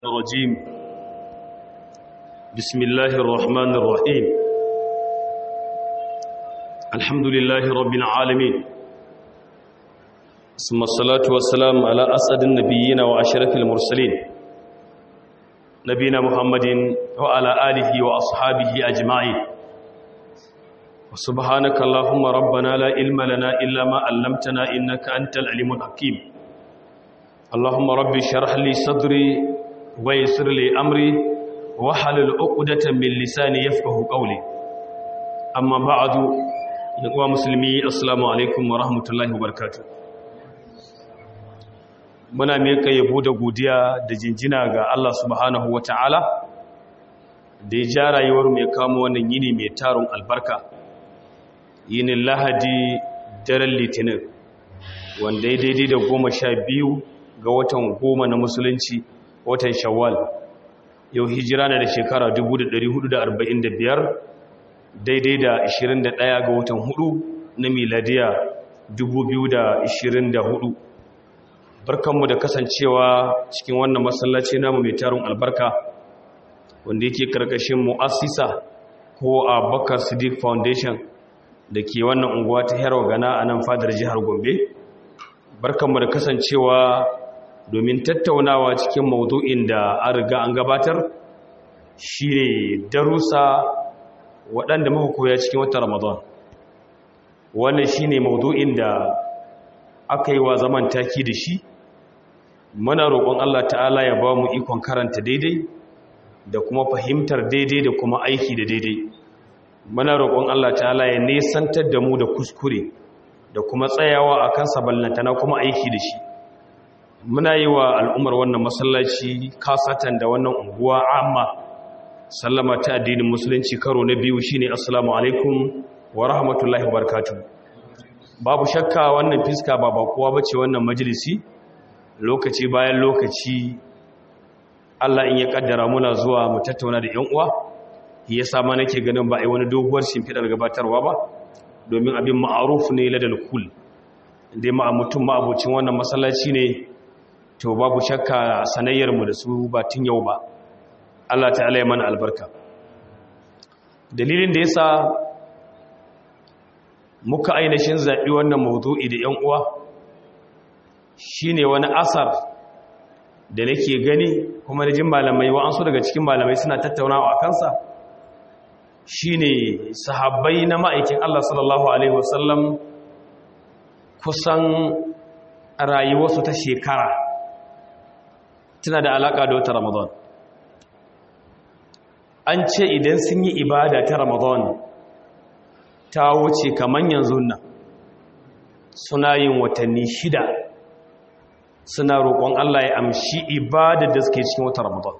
الرجيم بسم الله الرحمن الرحيم الحمد لله رب العالمين ثم الصلاة والسلام على أسعد النبيين وأشرف المرسلين نبينا محمد وعلى آله وأصحابه أجمعين وسبحانك اللهم ربنا لا علم لنا إلا ما علمتنا إنك أنت العليم الحكيم اللهم رب اشرح لي صدري ويسر لي أمري وحلل عقدة من لساني يفقه قولي أما بعد يقوى مسلمي السلام عليكم ورحمة الله وبركاته muna meka yabo da godiya da jinjina ga Allah subhanahu wa ta'ala da ya ja rayuwar mai kamo wannan yini mai tarun albarka yinin lahadi daren litinin wanda ya daidai da goma sha biyu ga watan goma na musulunci watan shawwal yau hijira na da shekara 1445 daidai da 21 ga watan hudu na miladiya 2024 barkanmu da kasancewa cikin wannan masallaci namu mai tarin albarka wanda yake karkashin mu'assisa ko a bakar siddiq foundation da ke wannan unguwa ta herwa gana a nan fadar jihar gombe barkanmu da kasancewa domin tattaunawa cikin maudu'in da an riga an gabatar shi ne darussa waɗanda muka koya cikin wata ramadan wannan shi ne maudu'in da aka yi wa zaman taki da shi muna roƙon Allah ta'ala ya ba mu ikon karanta daidai da kuma fahimtar daidai da kuma aiki da daidai muna roƙon Allah ta'ala ya nesantar da mu da kuskure da kuma tsayawa a kansa ballantana kuma aiki da shi muna yi wa al'ummar wannan masallaci kasatan da wannan unguwa amma sallama ta addinin musulunci karo na biyu shine assalamu alaikum wa rahmatullahi wa barakatuh babu shakka wannan fiska ba bakuwa bace wannan majalisi lokaci bayan lokaci Allah in ya kaddara muna zuwa mu tattauna da ƴan uwa yasa ma nake ganin ba ai wani doguwar shimfidar gabatarwa ba domin abin ma'aruf ne ladal kul dai ma mutum ma abocin wannan masallaci ne to babu shakka sanayyarmu da su ba tun yau ba Allah ta'ala ya mana albarka dalilin da yasa muka ainihin zaɓi wannan mawdu'i da ‘yan uwa shine wani asar da nake gani kuma da jin malamai wa'ansu daga cikin malamai suna tattaunawa a kansa shine sahabbai na ma'aikin Allah sallallahu Alaihi wasallam kusan rayuwarsu ta shekara tana da alaƙa da wata ramadan an ce idan sun yi ibada ta ramadan ta wuce kamar yanzu nan suna yin watanni shida suna roƙon Allah ya amshi ibada da suke cikin wata ramadan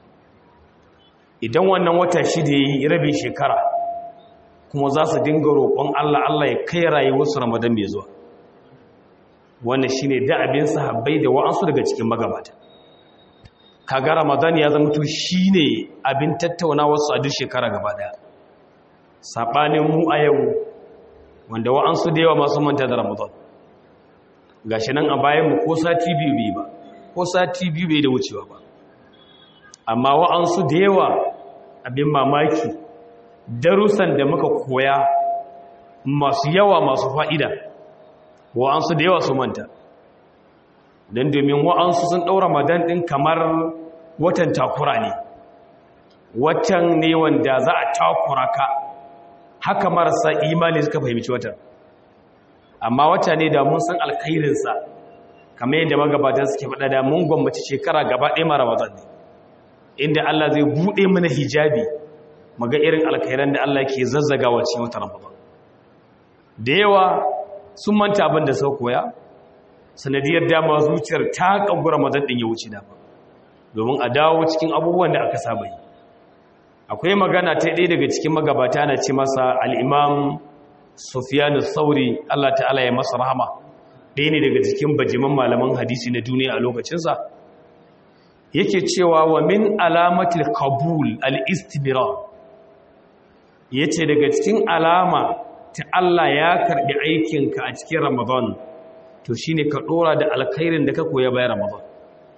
idan wannan wata shida ya yi rabin shekara kuma za su dinga roƙon Allah Allah ya kai rayuwarsu ramadan mai zuwa wannan shine da abin sahabbai da wa'ansu daga cikin magabata kaga ramadan ya zama to shine abin tattaunawar su a duk shekara gaba daya sabanin mu a yau wanda wa'ansu da yawa masu manta da ramadan gashi nan a bayan mu ko sati biyu bai ba ko sati biyu bai da wucewa ba amma wa'ansu da yawa abin mamaki darussan da muka koya masu yawa masu fa'ida wa'ansu da yawa su manta don domin wa'ansu sun ɗaura ramadan ɗin kamar watan takura ne watan ne wanda za a takura ka haka marasa imani suka fahimci watan amma wata ne da mun san alkhairinsa kamar yadda magabatan suke faɗa da mun gwammaci shekara gaba ɗaya mara ramadan ne inda Allah zai buɗe mana hijabi maga irin alkhairan da Allah ke zazzagawa cikin watan ramadan da yawa sun manta abin da sau koya sanadiyar dama zuciyar ta kagura mazadin ya wuce dama domin a dawo cikin abubuwan da aka saba yi akwai magana ta ɗaya daga cikin magabata na ce masa al'imam sufiyanu sauri allah ta'ala ya masa rahama ɗaya ne daga cikin bajiman malaman hadisi na duniya a lokacinsa yake cewa wa min alamatil kabul al-istibira ya ce daga cikin alama ta Allah ya karɓi aikinka a cikin Ramadan to shine ka ɗora da alkhairin da ka koya bayan Ramadan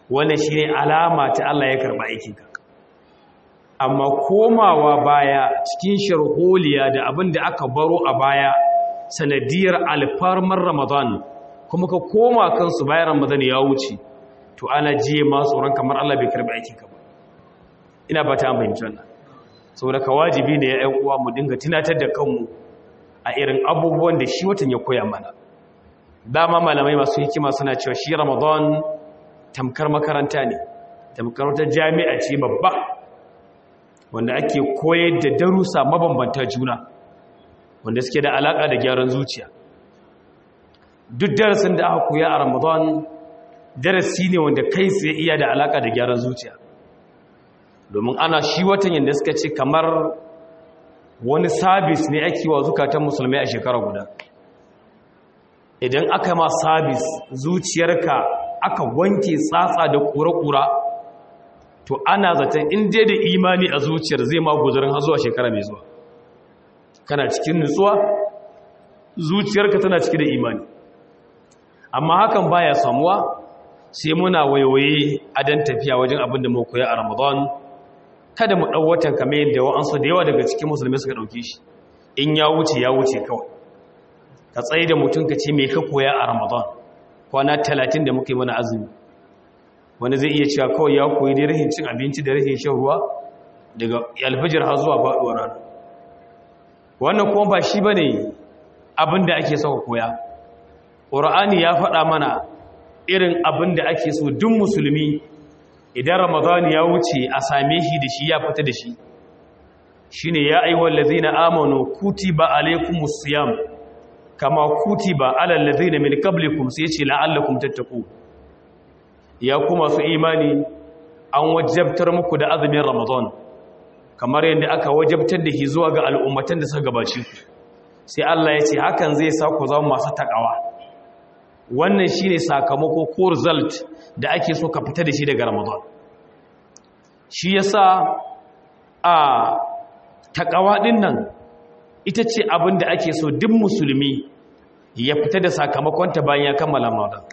wannan shine alama ta Allah ya karba aikinka amma komawa baya cikin sharholiya da abin da aka baro a baya sanadiyar alfarmar ramadan kuma ka koma kansu bayan ramadan ya wuce to ana jiye ma tsoron kamar Allah bai karbi aikinka ba ina ba ta fahimci wannan saboda ka wajibi ne ya ƴan uwa mu dinga tunatar da kanmu a irin abubuwan da shi watan ya koya mana dama malamai masu hikima suna cewa shi ramadan tamkar makaranta ne tamkar wata jami'a ce babba wanda ake koyar da darussa mabambanta juna wanda suke da alaka da gyaran zuciya duk darasin da aka koya a ramadan darasi ne wanda kai tsaye iya da alaka da gyaran zuciya domin ana shi watan yadda suka ce kamar wani sabis ne ake wa zukatan musulmai a shekara guda idan aka ma sabis zuciyarka aka wanke tsatsa da kura-kura to ana zaton inda da imani a zuciyar zai ma guzarin har zuwa shekara mai zuwa kana cikin nutsuwa zuciyarka tana cike da imani amma hakan baya samuwa sai muna waiwaye a dan tafiya wajen abin da mu koya a ramadan kada mu ɗau watan kamar yadda wa'ansu da yawa daga cikin musulmi suka ɗauke shi in ya wuce ya wuce kawai ka tsaye da mutum ka ce mai ka koya a ramadan kwana talatin da muka yi mana azumi wani zai iya cewa kawai ya koyi da rahin cin abinci da rahin shan ruwa daga alfajir har zuwa faɗuwar rana wannan kuma ba shi ba ne abin da ake sauka koya ƙura'ani ya faɗa mana irin abin da ake so duk musulmi idan ramadan ya wuce a same shi da shi ya fita da shi shine ya ayyuhal ladzina amanu kutiba alaykumus siyam kama kutiba alal ladzina min qablikum sai ce la'allakum tattaqu ya kuma su imani an wajabtar muku da azumin ramadan kamar yadda aka wajabtar da shi zuwa ga al'ummatan da suka gabace ku sai Allah ya ce hakan zai sa ku zama masu takawa wannan shine sakamako ko result da ake so ka fita da shi daga ramadan shi yasa a takawa din nan ita ce abin da ake so duk musulmi ya fita da sakamakonta bayan ya kammala ramadan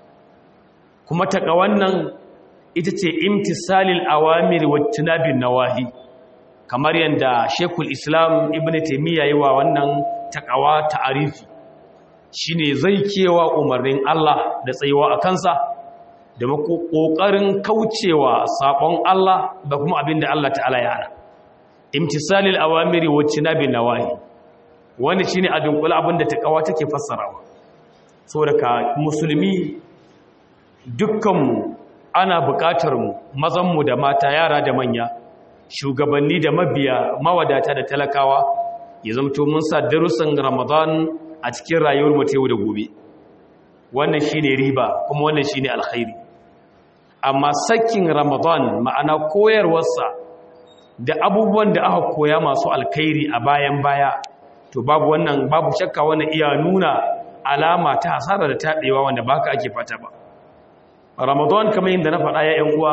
kuma takawan nan ita ce imtisalil awamir wa tunabin nawahi kamar yadda shekul islam ibn taimiyya yi wa wannan takawa ta'arifi shine zai kewa umarnin Allah da tsayuwa a kansa da ƙoƙarin kaucewa saƙon Allah da kuma abin da Allah ta'ala ya hana imtisalil awamiri wa tinabin nawahi wani shine a dunkula abin da takawa take fassarawa saboda ka musulmi dukkanmu ana buƙatar mu mazanmu da mata yara da manya shugabanni da mabiya mawadata da talakawa ya zamto mun sa darussan ramadan a cikin rayuwar mu ta yau da gobe wannan shine riba kuma wannan shine alkhairi amma sakin ramadan ma'ana koyarwarsa da abubuwan da aka koya masu alkhairi a bayan baya to babu wannan babu shakka wannan iya nuna alama ta hasara da taɗewa wanda baka ake fata ba ramadan kamar yadda na faɗa ya ‘yan uwa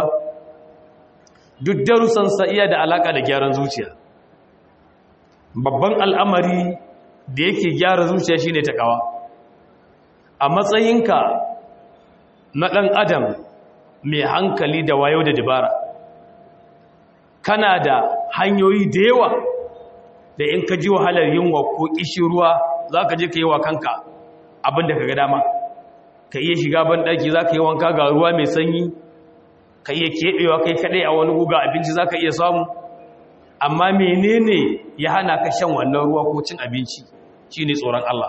duk darussansa iya da alaƙa da gyaran zuciya babban al'amari da yake gyara zuciya shine takawa a matsayinka na ɗan adam mai hankali da wayo da dabara kana da hanyoyi da yawa da in ka ji wahalar yunwa ko ruwa za ka je ka yi wa kanka abin da ka ga dama ka iya shiga banɗaki za ka yi wanka ga ruwa mai sanyi ka iya keɓewa kai kaɗai a wani guga abinci za ka iya samu amma menene ya hana ka shan wannan ruwa ko cin abinci shi ne tsoron Allah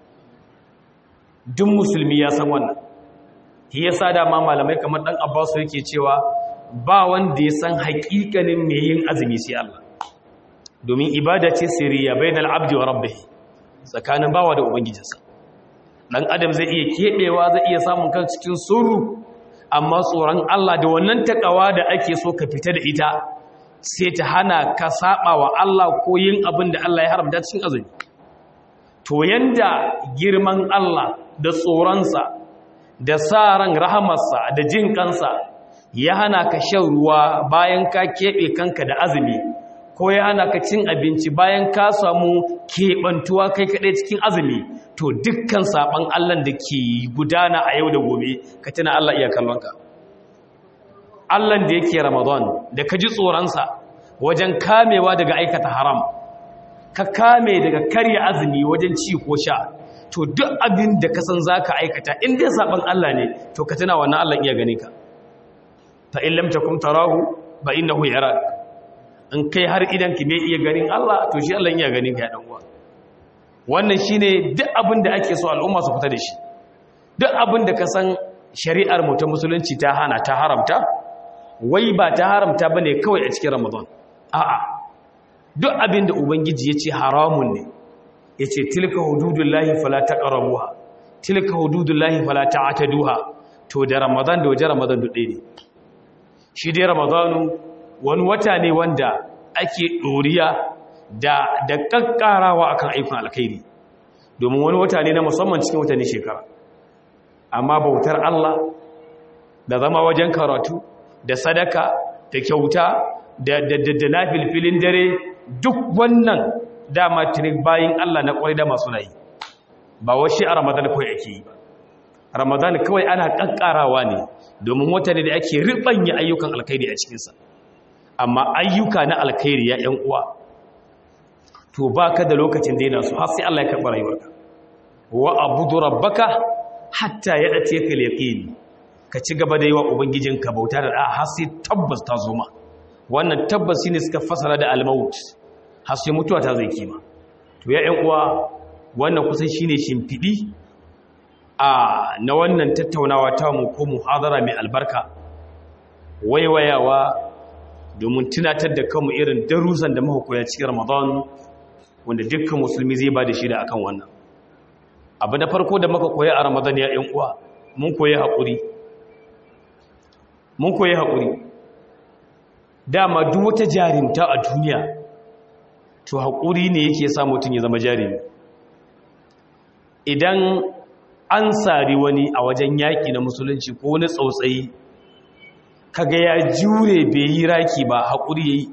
duk musulmi ya san wannan shi ya sa dama malamai kamar ɗan abbasu yake cewa ba wanda ya san haƙiƙanin mai yin azumi sai Allah domin ibada ce siriya bai da abdi wa rabbi tsakanin bawa da ubangijinsa ɗan adam zai iya keɓewa zai iya samun kan cikin suru amma tsoron Allah da wannan taƙawa da ake so ka fita da ita sai ta hana ka saba wa Allah ko yin abin da Allah ya haramta cikin azumi to yanda girman Allah da tsoronsa da sa ran rahamarsa da jin kansa ya hana ka shan ruwa bayan ka keɓe kanka da azumi ko ya hana ka cin abinci bayan ka samu keɓantuwa kai kaɗai cikin azumi to dukkan saɓon Allah da ke gudana a yau da gobe ka tuna Allah iya kallonka Allahn da yake Ramadan da ka ji tsoronsa wajen kamewa daga aikata haram ka kame daga karya azumi wajen ci ko sha to duk abin da ka san za ka aikata in dai saɓan Allah ne to ka tuna wannan Allah iya gani ka fa in lam takum tarahu ba innahu yarak in kai har idan ki mai iya ganin Allah to shi Allah iya ganin ka ya dan uwa wannan shine duk abin da ake so al'umma su fita da shi duk abin da ka san shari'ar mu ta musulunci ta hana ta haramta wai ba ta haramta bane kawai a cikin Ramadan a'a duk abin da ubangiji ya ce haramun ne ya ce tilka hududullahi fala taqrabuha tilka hududullahi fala ta'taduha to da Ramadan da wajen Ramadan duk ɗaya ne shi dai Ramadanu wani wata ne wanda ake ɗoriya da da kakkarawa akan aikin alkhairi domin wani wata ne na musamman cikin watanni shekara amma bautar Allah da zama wajen karatu da sadaka da kyauta da da na filfilin dare duk wannan dama tirik bayin Allah na kwarai da masu nayi ba washi a Ramadan kawai ake yi ba Ramadan kawai ana kankarawa ne domin wata ne da ake ribanya ayyukan alkhairi a cikinsa amma ayyuka na alkhairi ya ƴan uwa to baka da lokacin daina su har sai Allah ya karɓa rayuwarka wa abudu rabbaka hatta yadati ka yaqin ka ci gaba da yi wa ubangijinka bauta da da har sai tabbas ta zo ma wannan tabbas shine suka fasara da al-maut har sai mutuwa ta zai kima to ya ƴan uwa wannan kusan shine shimfidi a na wannan tattaunawa ta mu ko muhadara mai albarka waiwayawa domin tunatar da kanmu irin darussan da muka koya cikin Ramadan wanda dukkan musulmi zai ba da shi da akan wannan abu na farko da muka koya a Ramadan ya ƴan uwa mun koyi haƙuri mun koyi haƙuri dama duk wata jarimta a duniya to haƙuri ne yake sa mutum ya zama jarimi idan an sari wani a wajen yaƙi na musulunci ko wani tsautsayi kaga ya jure bai yi raki ba haƙuri ya yi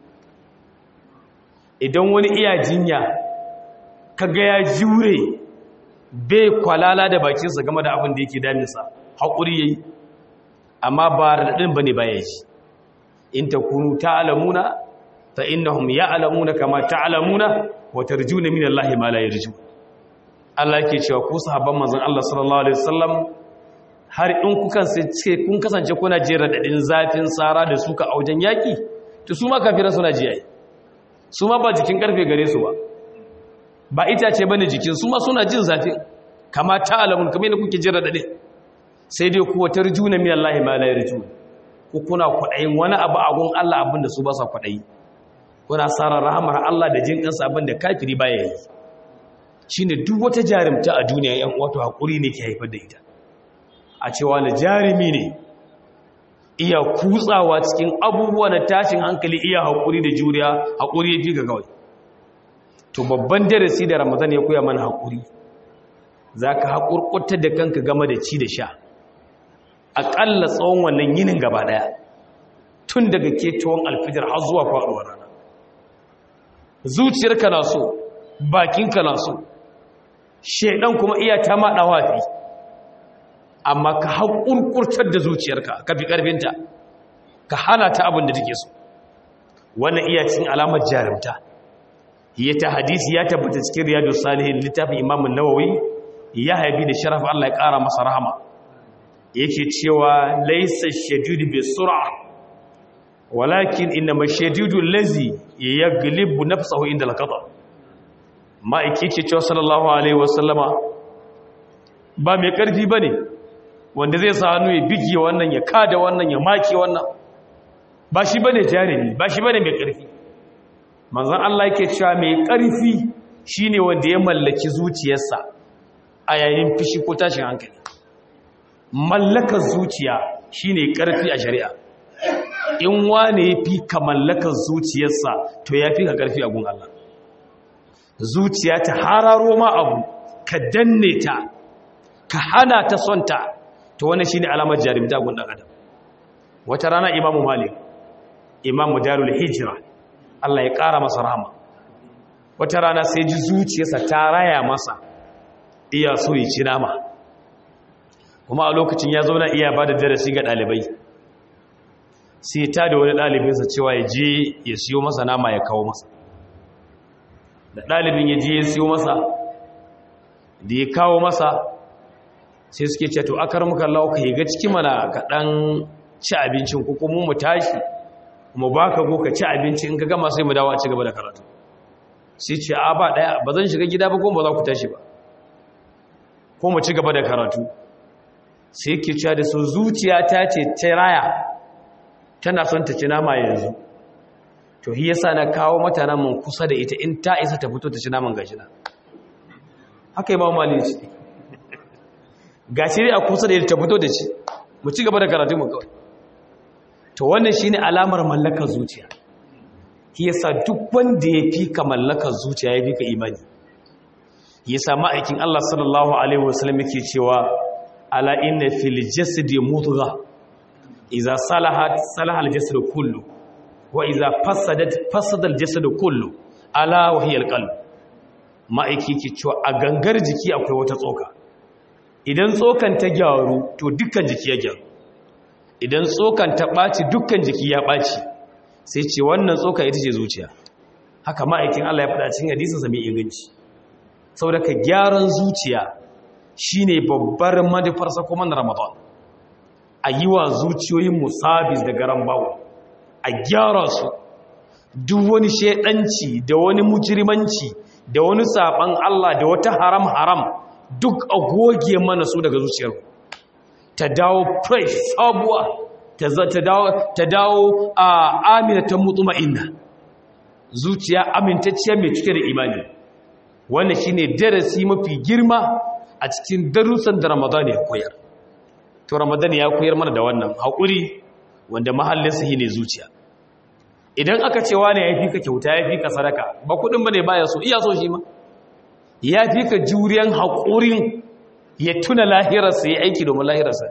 idan wani iya jinya kaga ya jure bai kwalala da bakinsa game da abin da yake daminsa haƙuri ya yi amma ba raɗaɗin ba ne ba ya yi in ta kunu ta'alamuna fa innahum ya'lamuna kama ta'lamuna wa tarjuna min Allah ma la yarju Allah yake cewa ku sahabban manzon Allah sallallahu alaihi wasallam har in ku kasance kun kasance kuna jin radadin zafin tsara da suka aujen yaki to su ma kafiran suna ji ai su ma ba jikin karfe gare su ba ba itace bane jikin su ma suna jin zafin kama ta'lamun kamar yadda kuke jin radadin sai dai ku tarjuna min Allah ma la yarju ku kuna kwaɗayin wani abu a gun Allah abin da su ba sa kwaɗayi kuna tsara rahamar Allah da jin ƙansa abin da kafiri ba ya yi shi ne duk wata jarimta a duniya yan wato haƙuri ne ke haifar da ita a cewa na jarimi ne iya kutsawa cikin abubuwa na tashin hankali iya haƙuri da juriya haƙuri ya fi ga kawai to babban darasi da ramadan ya koya mana haƙuri za ka haƙurƙuta da kanka game da ci da sha aƙalla tsawon wannan yinin gaba ɗaya tun daga ketowar alfijar har zuwa faɗuwar rana zuciyarka na so bakinka na so shaidan kuma iya ta maɗa wafi amma ka haƙurƙurtar da zuciyarka ka fi ƙarfinta ka hana ta abin da take so wannan iya cin alamar jarumta ya ta hadisi ya tabbata cikin riyadu salihin littafin imamun nawawi ya haifi da sharaf Allah ya ƙara masa rahama yake cewa laisa shadidu bi sur'a walakin inma shadidu allazi yaglibu nafsahu inda al-qada ma'aiki yake cewa sallallahu alaihi wasallama ba mai karfi bane wanda zai sa hannu ya bige wannan ya kada wannan ya maki wannan ba shi bane jarimi ba shi bane mai karfi manzon Allah yake cewa mai karfi shine wanda ya mallaki zuciyarsa a yayin fishi ko tashin hankali mallakar zuciya shine karfi a shari'a in wane ya fi ka mallakar zuciyarsa to ya fi ka karfi a gun Allah zuciya ta hararo ma abu ka danne ta ka hana ta son ta to wannan shine alamar jarumta gun dan adam wata rana imamu malik imamu darul hijra Allah ya kara masa rahama wata rana sai ji zuciyarsa ta raya masa iya so ya ci nama kuma a lokacin ya zauna iya ba da darasi ga ɗalibai sai ta da wani ɗalibinsa cewa ya je ya siyo masa nama ya kawo masa da ɗalibin ya je ya siyo masa da ya kawo masa sai suke ce to akar muka lauka ya ga ciki mana ka ɗan ci abincin ko kuma mu tashi mu ba ka go ka ci abinci in ka gama sai mu dawo a ci gaba da karatu sai ce a ba ɗaya ba zan shiga gida ba ko ba za ku tashi ba ko mu ci gaba da karatu sai ke cewa da su zuciya ta ce ta raya tana son ta ci nama yanzu to hi yasa na kawo mata naman kusa da ita in ta isa ta fito ta ci naman gashi na haka imam malik ce gashi ne a kusa da ita ta fito da ci mu ci gaba da karatu mu kawai to wannan shine alamar mallakar zuciya hi yasa duk wanda ya fi ka mallakar zuciya ya fi ka imani yasa ma'aikin Allah sallallahu alaihi wasallam yake cewa ala inna fil jasadi mudghah iza salahat salaha al-jasad kullu wa iza fasadat fasada al-jasad kullu ala wa hiya al-qalb ma'aiki ke cewa a gangar jiki akwai wata tsoka idan tsokan ta gyaru to dukkan jiki ya gyaru idan tsokan ta ɓaci dukkan jiki ya ɓaci sai ce wannan tsoka ita ce zuciya haka ma'aikin Allah ya faɗa cikin hadisinsa mai inganci saboda ka gyaran zuciya shine babbar manufarsa kuma na Ramadan a yi wa zuciyoyin musabis da garan bawo a gyara su duk wani shaidanci da wani mujrimanci da wani saban Allah da wata haram haram duk a goge mana su daga zuciyar ta dawo fresh sabuwa ta dawo ta dawo a aminatan mutma'inna zuciya amintacciya mai cike da imani wannan shine darasi mafi girma a cikin darussan da Ramadan ya koyar to ramadan ya koyar mana da wannan haƙuri wanda mahallinsa shi ne zuciya idan aka ce wani ya fi ka kyauta ya fi ka sadaka ba kudin ba ne baya so iya so shi ma ya fi ka juriyan haƙurin ya tuna lahirarsa ya aiki domin lahirarsa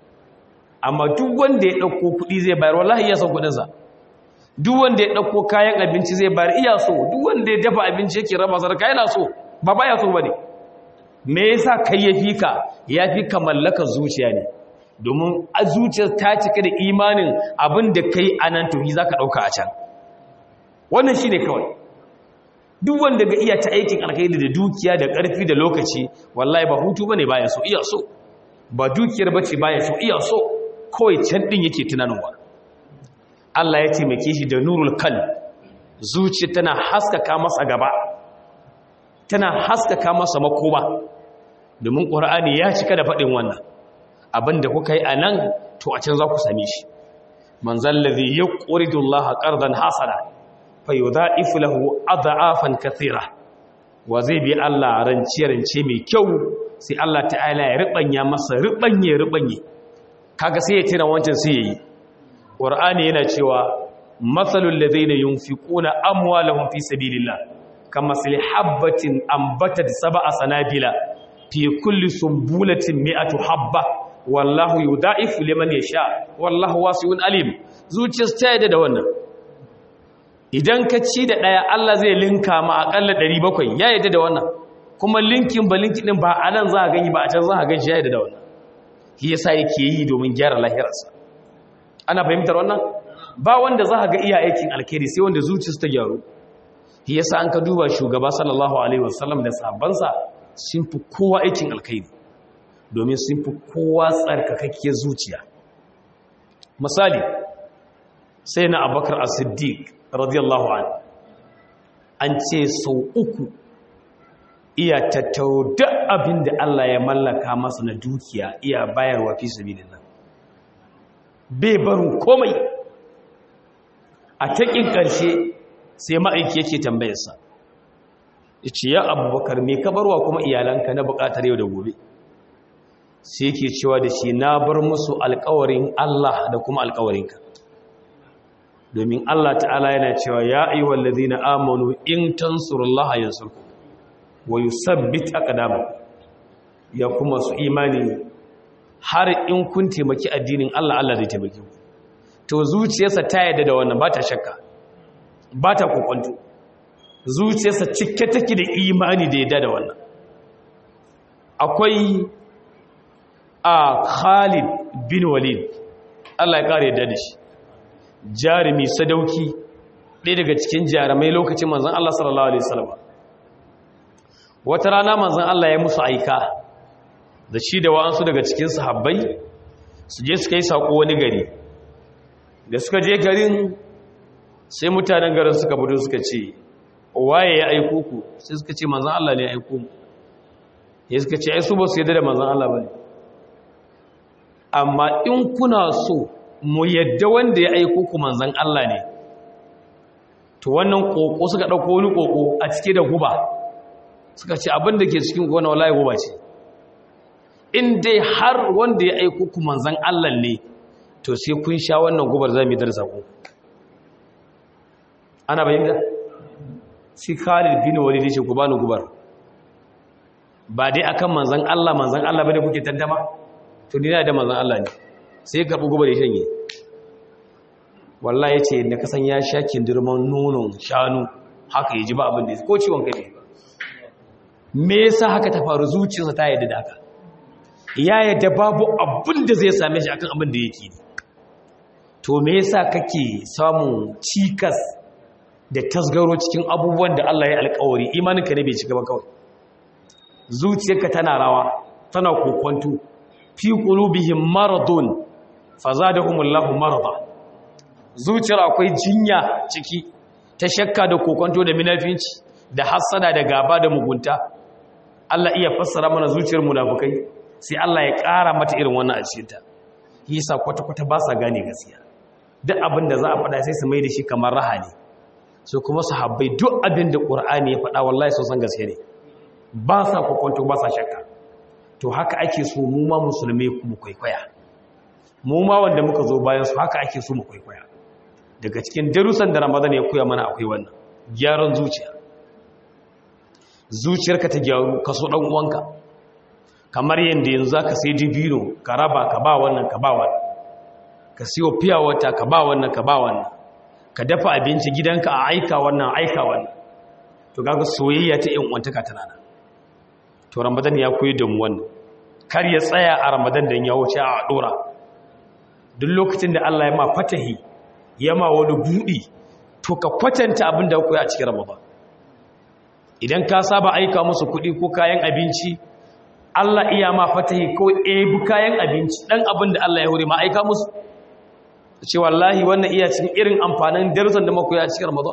amma duk wanda ya ɗauko kuɗi zai bayar wallahi iya son kuɗinsa duk wanda ya ɗauko kayan abinci zai bayar iya so duk wanda ya dafa abinci yake raba sadaka yana so ba baya so ba ne me yasa kai ya fi ka ya fi ka mallakar zuciya ne domin a zuciyar ta cika da imanin abin da kai a nan tuhi za ka ɗauka a can wannan shi ne kawai duk wanda ga iya ta aikin alkhairi da dukiya da ƙarfi da lokaci wallahi ba hutu ba ne baya so iya so ba dukiyar ba ce baya so iya so kawai can ɗin yake tunanuwa Allah ya taimake shi da nurul kal zuciya tana haskaka masa gaba tana haskaka masa makoma domin ƙur'ani ya cika da faɗin wannan abinda kuka yi a nan to a can za ku same shi man zallazi ya ƙuridun laha ƙardan hasana fa yi za ifi lahu adha'afan kathira wa zai bi Allah rance-rance mai kyau sai Allah ta'ala ya riɓanya masa riɓanye riɓanye kaga sai ya tuna wancan sai ya yi ƙur'ani yana cewa matsalul da zai na yin fi ƙuna amwalahun fi sabilillah kama sili habbatin ambatar saba a sanabila fi kulli sumbulatin mi'atu habba wallahu yudaifu liman yasha wallahu wasi'un alim zuciyar ta yadda da wannan idan ka ci da daya Allah zai linka ma akalla 700 ya yadda da wannan kuma linkin ba linkin din ba anan za ka gani ba a can za ka gani ya yadda da wannan shi yasa yake yi domin gyara lahirarsa ana fahimtar wannan ba wanda za ka ga iya aikin alkhairi sai wanda zuciyarsa ta gyaru shi yasa an ka duba shugaba sallallahu alaihi wasallam da sahabbansa sun fi kowa aikin alkhairi domin sun fi kowa tsarkakakkiyar zuciya misali sai na abakar as-siddiq radiyallahu an an ce sau uku iya tattaro duk abin da Allah ya mallaka masa na dukiya iya bayarwa fi sabilillah bai barin komai a taƙin ƙarshe sai ma'aiki yake tambayarsa ce ya abubakar me ka barwa kuma iyalanka na buƙatar yau da gobe sai ke cewa da shi na bar musu alkawarin Allah da kuma alkawarinka domin Allah ta'ala yana cewa ya ayyuhal ladina amanu in tansurullaha yansurkum wa yusabbit aqdamakum ya kuma su imani har in kun taimaki addinin Allah Allah zai taimake ku to zuciyarsa ta yarda da wannan ba ta shakka ba ta kokonto zuciyarsa cike take da imani da yarda da wannan akwai a Khalid bin Walid Allah ya kare yadda da shi jarumi sadauki ɗaya daga cikin jarumai lokacin manzan Allah sallallahu Alaihi wasallam wata rana manzan Allah ya musu aika da shi da wa'ansu daga cikin sahabbai su je suka yi saƙo wani gari da suka je garin sai mutanen garin suka budu suka ce waye ya aiko ku sai suka ce manzan Allah ne ya aiko mu ya suka ce ai su ba su yadda da manzan Allah ba ne amma in kuna so mu yadda wanda ya aiko ku manzan Allah ne to wannan koko suka dauko wani koko a cike da guba suka ce abin da ke cikin gona wallahi guba ce in dai har wanda ya aiko ku manzan Allah ne to sai kun sha wannan gubar zamu dar sako ana bayyana sai Khalid bin Walid ya ce ku bani gubar ba dai akan manzan Allah manzan Allah bane kuke tantama to ni da manzan Allah ne sai ka bugu bare shanye wallahi yace da kasan ya sha kindirman nonon shanu haka yaji ba abin da ko ciwon kai ba me yasa haka ta faru zuciyarsa ta yadda da haka ya yadda babu abin da zai same shi akan abin da yake to me yasa kake samun cikas da tasgaro cikin abubuwan da Allah ya alƙawari imaninka ne bai cika ba kawai zuciyarka tana rawa tana kokonto fi qulubihim maradun fazadahumullahu marada zuciyar akwai jinya ciki ta shakka da kokonto da minafinci da hassada da gaba da mugunta Allah iya fassara mana zuciyar munafukai sai Allah ya ƙara mata irin wannan a cikinta yasa kwata-kwata ba sa gane gaskiya duk abin da za a faɗa sai su mai da shi kamar raha ne su kuma sahabbai duk abin da ƙur'ani ya faɗa wallahi sun san gaskiya ne ba sa kokonto ba sa shakka to haka ake so mu ma musulmi mu kwaikwaya mu ma wanda muka zo bayan su haka ake so mu kwaikwaya daga cikin darussan da ramadan ya koya mana akwai wannan gyaran zuciya zuciyarka ta gyaru ka so dan uwanka kamar yanda yanzu zaka sai dibino ka raba ka ba wannan ka ba wannan ka siyo fiya wata ka ba wannan ka ba wannan ka dafa abinci gidanka a aika wannan aika wannan to kaga soyayya ta yan uwantaka tana nan to ramadan ya koyi da mu wannan kar ya tsaya a ramadan da ya wuce a dora duk lokacin da Allah ya ma fatahi ya ma wani budi to ka kwatanta abin da koyi a cikin ramadan idan ka saba aika musu kuɗi ko kayan abinci Allah iya ma fatahi ko ebu kayan abinci dan abin da Allah ya hore ma aika musu ce wallahi wannan iya cikin irin amfanin darussan da muka yi a cikin ramadan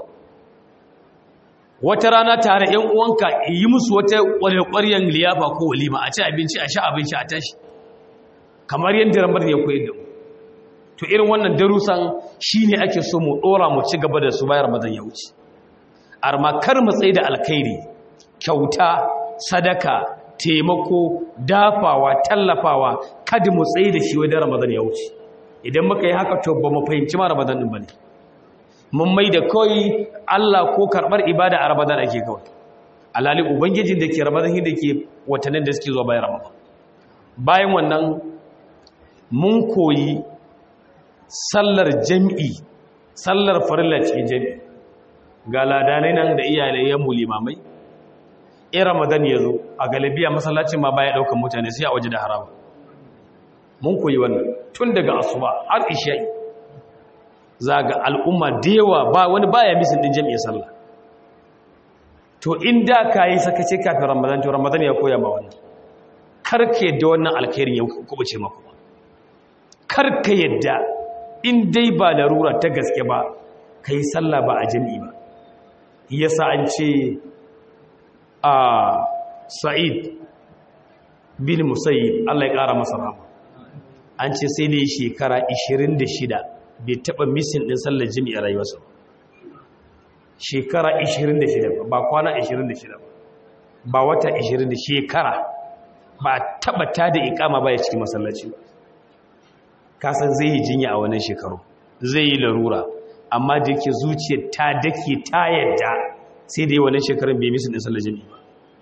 wata rana tare ‘yan uwanka yi musu wata ƙwarƙwaryen liyafa ko walima a ci abinci a sha abinci a tashi kamar yadda ramar ya koyi da mu to irin wannan darussan shi ne ake so mu ɗora mu ci gaba da su bayan ramadan ya wuce arma kar mu tsaye da alkhairi kyauta sadaka taimako dafawa tallafawa kada mu tsaye da shi wajen ramadan ya wuce idan muka yi haka to ba mu fahimci ma ramadan ɗin ba ne mun mai da kawai Allah ko karɓar ibada a Ramadan ake kawai alali ubangijin da ke Ramadan da ke watannin da suke zuwa bayan Ramadan bayan wannan mun koyi sallar jami'i sallar farilla cikin jami'i ga ladanai nan da iyalai ya mulimamai in Ramadan ya zo a galibiya masallacin ma baya ɗaukan mutane sai a waje da harama mun koyi wannan tun daga asuba har isha'i za ga al'umma da yawa ba wani baya misin din jami'ar sallah to inda ka yi sakace kafin ramadan to ramadan ya koya ma wannan karka yadda wannan alkhairin ya kubuce maku karka yadda in dai ba larura ta gaske ba ka yi sallah ba a jami'i ba yasa an ce a sa'id bin musayyib Allah ya ƙara masa rama an ce sai da shekara 26 bai taɓa misin ɗin sallar jimi a rayuwarsa shekara 26 ba kwana 26 ba wata 20 shekara ba taɓa ta da ikama ba ya cikin masallaci ba kasan zai yi jinya a wannan shekaru zai yi larura amma da yake zuciyar ta dake ta yadda sai da yi wannan shekarun bai misin ɗin sallar jimi ba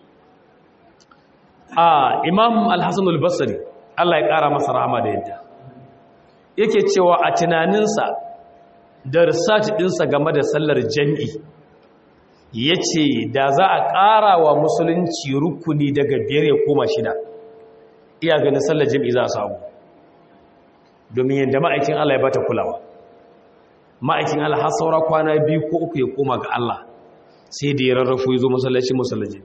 a imam alhassan albasari allah ya ƙara masa rahama da yadda yake cewa a tunaninsa da research ɗinsa game da sallar jami'i ya ce da za a ƙara wa musulunci rukuni daga biyar ya koma shida iya ganin sallar jami'i za a samu domin yadda ma'aikin Allah ya bata kulawa ma'aikin Allah har saura kwana biyu ko uku ya koma ga Allah sai da ya rarrafo ya zo masallaci masallaci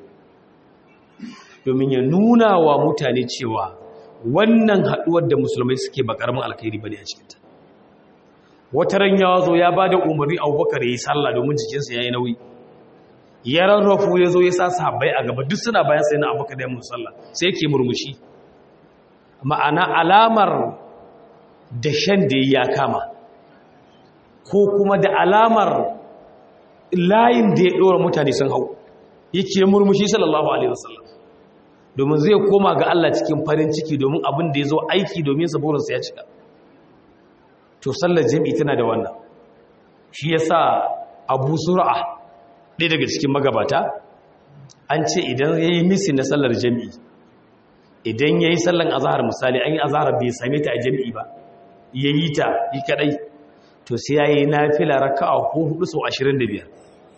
domin ya nuna wa mutane cewa wannan haɗuwar da musulmai suke ba ƙaramin alkhairi bane a cikinta wata ran ya zo ya ba da umarni abubakar ya yi sallah domin jikinsa ya yi nauyi ya rarrafo ya zo ya sa sahabbai a gaba duk suna bayan sai na abubakar da ya musu sallah sai yake murmushi ma'ana alamar da shan da ya kama ko kuma da alamar layin da ya ɗora mutane sun hau yake murmushi sallallahu alaihi wasallam domin zai koma ga Allah cikin farin ciki domin abin da ya zo aiki domin saborinsa ya cika to sallar jami'i tana da wannan shi ya sa abu sura'a ɗaya daga cikin magabata an ce idan ya yi misi na sallar jami'i idan ya yi sallar azahar misali an yi azahar bai same ta a jami'i ba ya yi ta yi kaɗai to sai ya yi na fila raka a hudu sau ashirin da biyar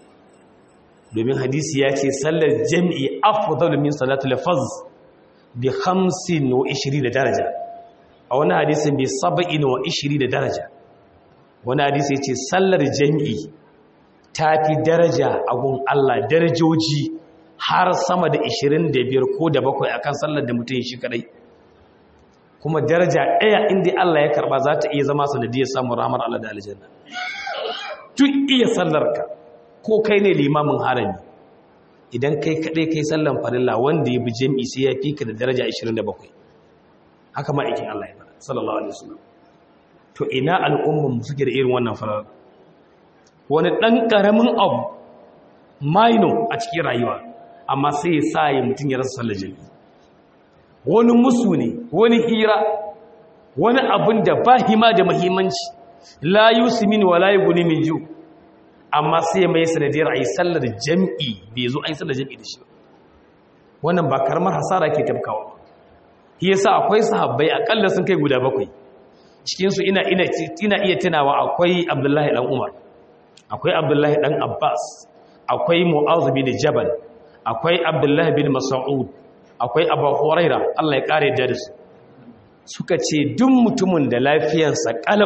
domin hadisi ya ce sallar jami'i afdal min salatu lafaz bi 25 da daraja a wani hadisin bi 27 da daraja wani hadisi ya ce sallar jami'i ta fi daraja a gun Allah darajoji har sama da 25 ko da bakwai akan sallar da mutum shi kadai kuma daraja ɗaya inda Allah ya karba za ta iya zama sanadiyar samun ramar Allah da aljanna duk iya sallarka ko kai ne limamin harami idan kai kaɗai kai sallan farilla wanda ya bi jami'i sai ya fi ka da daraja 27 haka ma'aikin Allah ya fara sallallahu alaihi wasallam to ina al'umman mu suke da irin wannan farar wani ɗan ƙaramin abu maino a cikin rayuwa amma sai ya sa ya mutum ya rasa sallar jami'i wani musu ne wani hira wani abin da ba hima da muhimmanci la yusmin wa la yughni min ju' amma sai mai sanadiyar a yi sallar jam'i bai zo a yi sallar jam'i da shi wannan ba karamar hasara ke tafkawa shi yasa akwai sahabbai akalla sun kai guda bakwai cikinsu ina iya tunawa akwai abdullahi dan umar akwai abdullahi dan abbas akwai mu'azu bin jabal akwai abdullahi bin mas'ud akwai abu huraira Allah ya kare da su suka ce duk mutumin da lafiyarsa kalau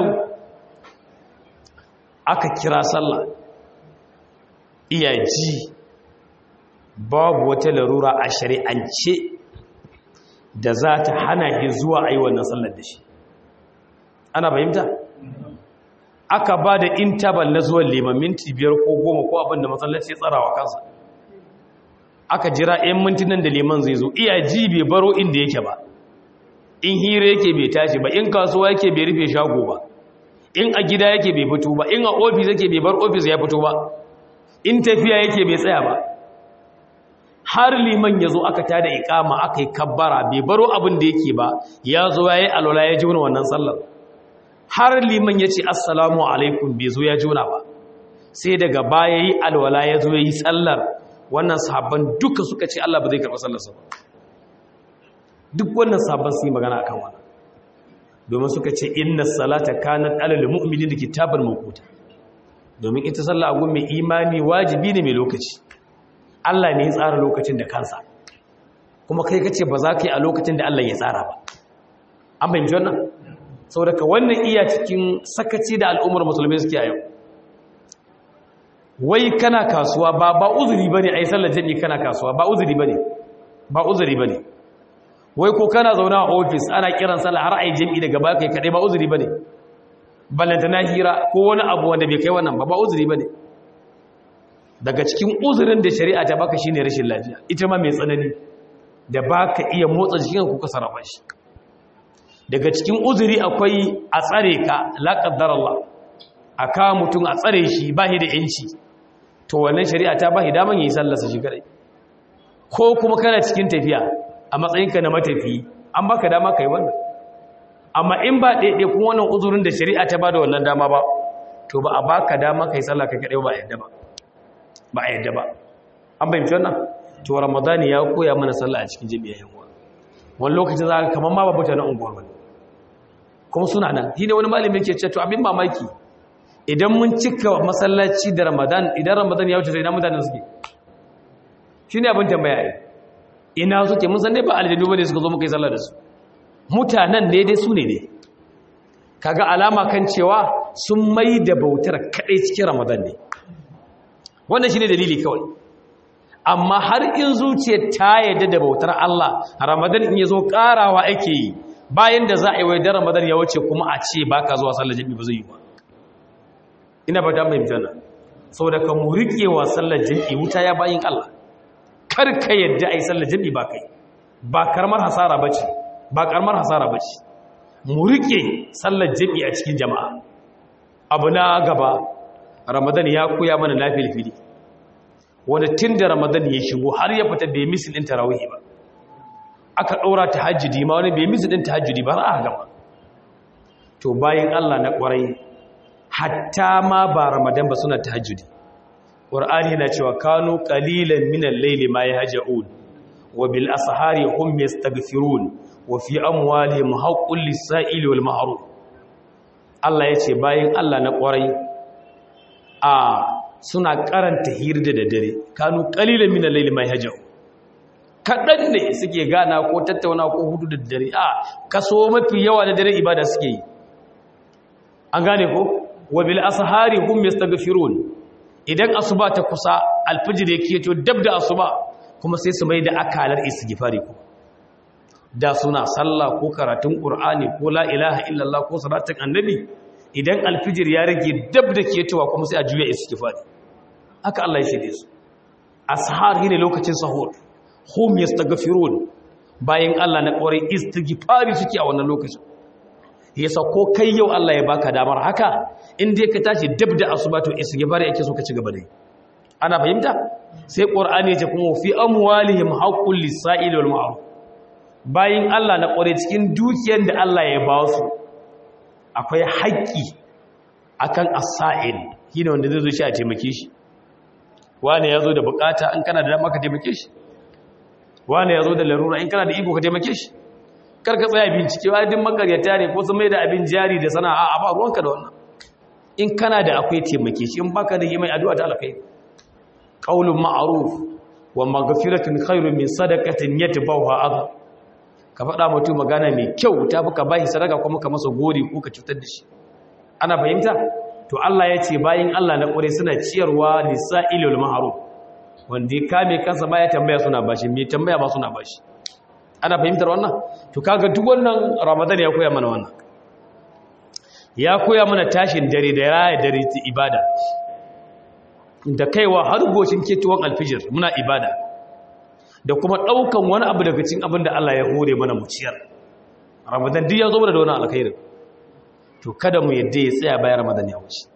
aka kira sallah iya ji babu wata larura a shari'ance da za ta hana shi zuwa a yi wannan sallar da shi ana fahimta aka ba da intabal na zuwan liman minti biyar ko goma ko abin da masallaci tsarawa kansa aka jira 'yan mintunan da liman zai zo iya ji bai baro inda yake ba in hira yake bai tashi ba in kasuwa yake bai rufe shago ba in a gida yake bai fito ba in a ofis yake bai bar ofis ya fito ba in tafiya yake bai tsaya ba har liman ya zo aka tada ikama aka yi kabbara bai baro abin da yake ba ya zo ya yi alwala ya juna wannan sallar har liman ya ce assalamu alaikum bai zo ya juna ba sai daga baya yi alwala ya zo ya yi sallar wannan sahabban duka suka ce Allah ba zai karɓi sallarsa ba duk wannan sahabban su yi magana akan wannan domin suka ce inna salata kanat alal mu'minin kitaban mawquta domin ita sallah agun mai imani wajibi ne mai lokaci Allah ne ya tsara lokacin da kansa kuma kai kace ba za ka yi a lokacin da Allah ya tsara ba an bayyana wannan saboda wannan iya cikin sakaci da al'ummar musulmai suke a yau wai kana kasuwa ba ba uzuri bane ai sallar jami'i kana kasuwa ba uzuri bane ba uzuri bane wai ko kana zauna a ofis ana kiran sallah har ai jami'i daga baka kai kadai ba uzuri bane ballanta na hira ko wani abu wanda bai kai wannan ba ba uzuri bane daga cikin uzurin da shari'a ta baka shine rashin lafiya ita ma mai tsanani da baka iya motsa jikin ku ka sarrafa shi daga cikin uzuri akwai a tsare ka la qaddar Allah aka mutum a tsare shi ba shi da yanci to wannan shari'a ta ba shi daman yi sallarsa shi kadai ko kuma kana cikin tafiya a matsayinka na matafi an baka dama kai wannan amma in ba ɗaiɗe kuma wannan uzurin da shari'a ta ba da wannan dama ba to ba a baka dama kai sallah kai kadai ba a yadda ba ba a yadda ba an bayyana wannan to ramadani ya koya mana sallah a cikin jami'a yan uwa wani lokaci za ka kamar ma babu ta na unguwar wani kuma suna nan shi ne wani malami yake ce to abin mamaki idan mun cika masallaci da ramadan idan ramadan ya wuce sai ina mutanen suke shi ne abin tambaya yi ina suke mun san dai ba aljanu bane suka zo muka yi sallah da su mutanen ne dai su ne ne kaga alama kan cewa sun mai da bautar kadai cikin ramadan ne wannan shine dalili kawai amma har in zuciyar ta yadda da bautar Allah ramadan in yazo karawa ake yi bayan da za a yi wai da ramadan ya wuce kuma a ce baka zuwa sallar jami'i ba zai yi ba ina ba da mai jana saboda ka mu rike wa sallar jami'i wuta ya bayin Allah kar ka yadda ai sallar jami'i ba kai ba karamar hasara bace ba karamar hasara bace mu rike sallar jami'i a cikin jama'a abu na gaba ramadan ya koya mana lafiyar fili wanda tun da ramadan ya shigo har ya fita bai misil ɗin tarawihi ba aka ɗora ta hajjidi ma wani bai misil ɗin ta hajjidi ba a gama to bayan allah na ƙwarai hatta ma ba ramadan ba suna ta hajjidi ƙwar'ani yana cewa kano ƙalilan minan laili ma ya hajja'un wa bil asahari hum yastaghfirun wa fi amwalihim haqqul lis-sa'ili wal mahrum Allah ya ce bayan Allah na ƙwarai a suna karanta hira da daddare kanu kalilan min al-layli ma yahjau kadan ne suke gana ko tattauna ko hudu da daddare a kaso mafi yawa da dare ibada suke yi an gane ko wa bil ashari hum yastaghfirun idan asuba ta kusa alfijir yake to dab da asuba kuma sai su mai da akalar istighfari ko da suna sallah ko karatun qur'ani ko la ilaha illallah ko salatin annabi idan alfijir ya rage dab da ketowa kuma sai a juya istighfari haka Allah ya shirye su ashar ne lokacin sahur hum yastaghfirun bayan Allah na kore istighfari suke a wannan lokacin yasa ko kai yau Allah ya baka damar haka in dai ka tashi dab da asuba to istighfari yake so ka ci gaba da yi ana fahimta sai qur'ani ya ce kuma fi amwalihim haqqul lis-sa'il wal ma'ruf bayan Allah na kore cikin dukiyar da Allah ya ba su akwai haƙƙi akan as-sa'il shine wanda zai zo shi a taimake shi wane ya zo da bukata in kana da dama ka taimake shi wane ya zo da larura in kana da iko ka taimake shi kar ka tsaya bincike wa din makaryata ne ko sun mai da abin jari da sana'a a ba ruwanka da wannan in kana da akwai taimake shi in baka da yi mai addu'a ta alkhairi qaulun ma'ruf wa maghfiratun khairun min sadaqatin yatbawha adha ka faɗa mutum magana mai kyau ta fi ka bashi sadaka kuma ka masa gori ko ka cutar da shi ana fahimta to Allah ya ce bayan Allah na ƙure suna ciyarwa lisa'ilul ma'ruf wanda ya kame kansa baya tambaya suna bashi me tambaya ba suna bashi ana fahimtar wannan to kaga duk wannan Ramadan ya koya mana wannan ya koya mana tashin dare da raya dare ta ibada da kaiwa har goshin ketuwan alfijir muna ibada da kuma ɗaukan wani abu daga cikin abin da Allah ya hore mana mu ciyar Ramadan duk ya zo mana da wannan alkhairin to kada mu yadda ya tsaya bayan ramadan ya wuce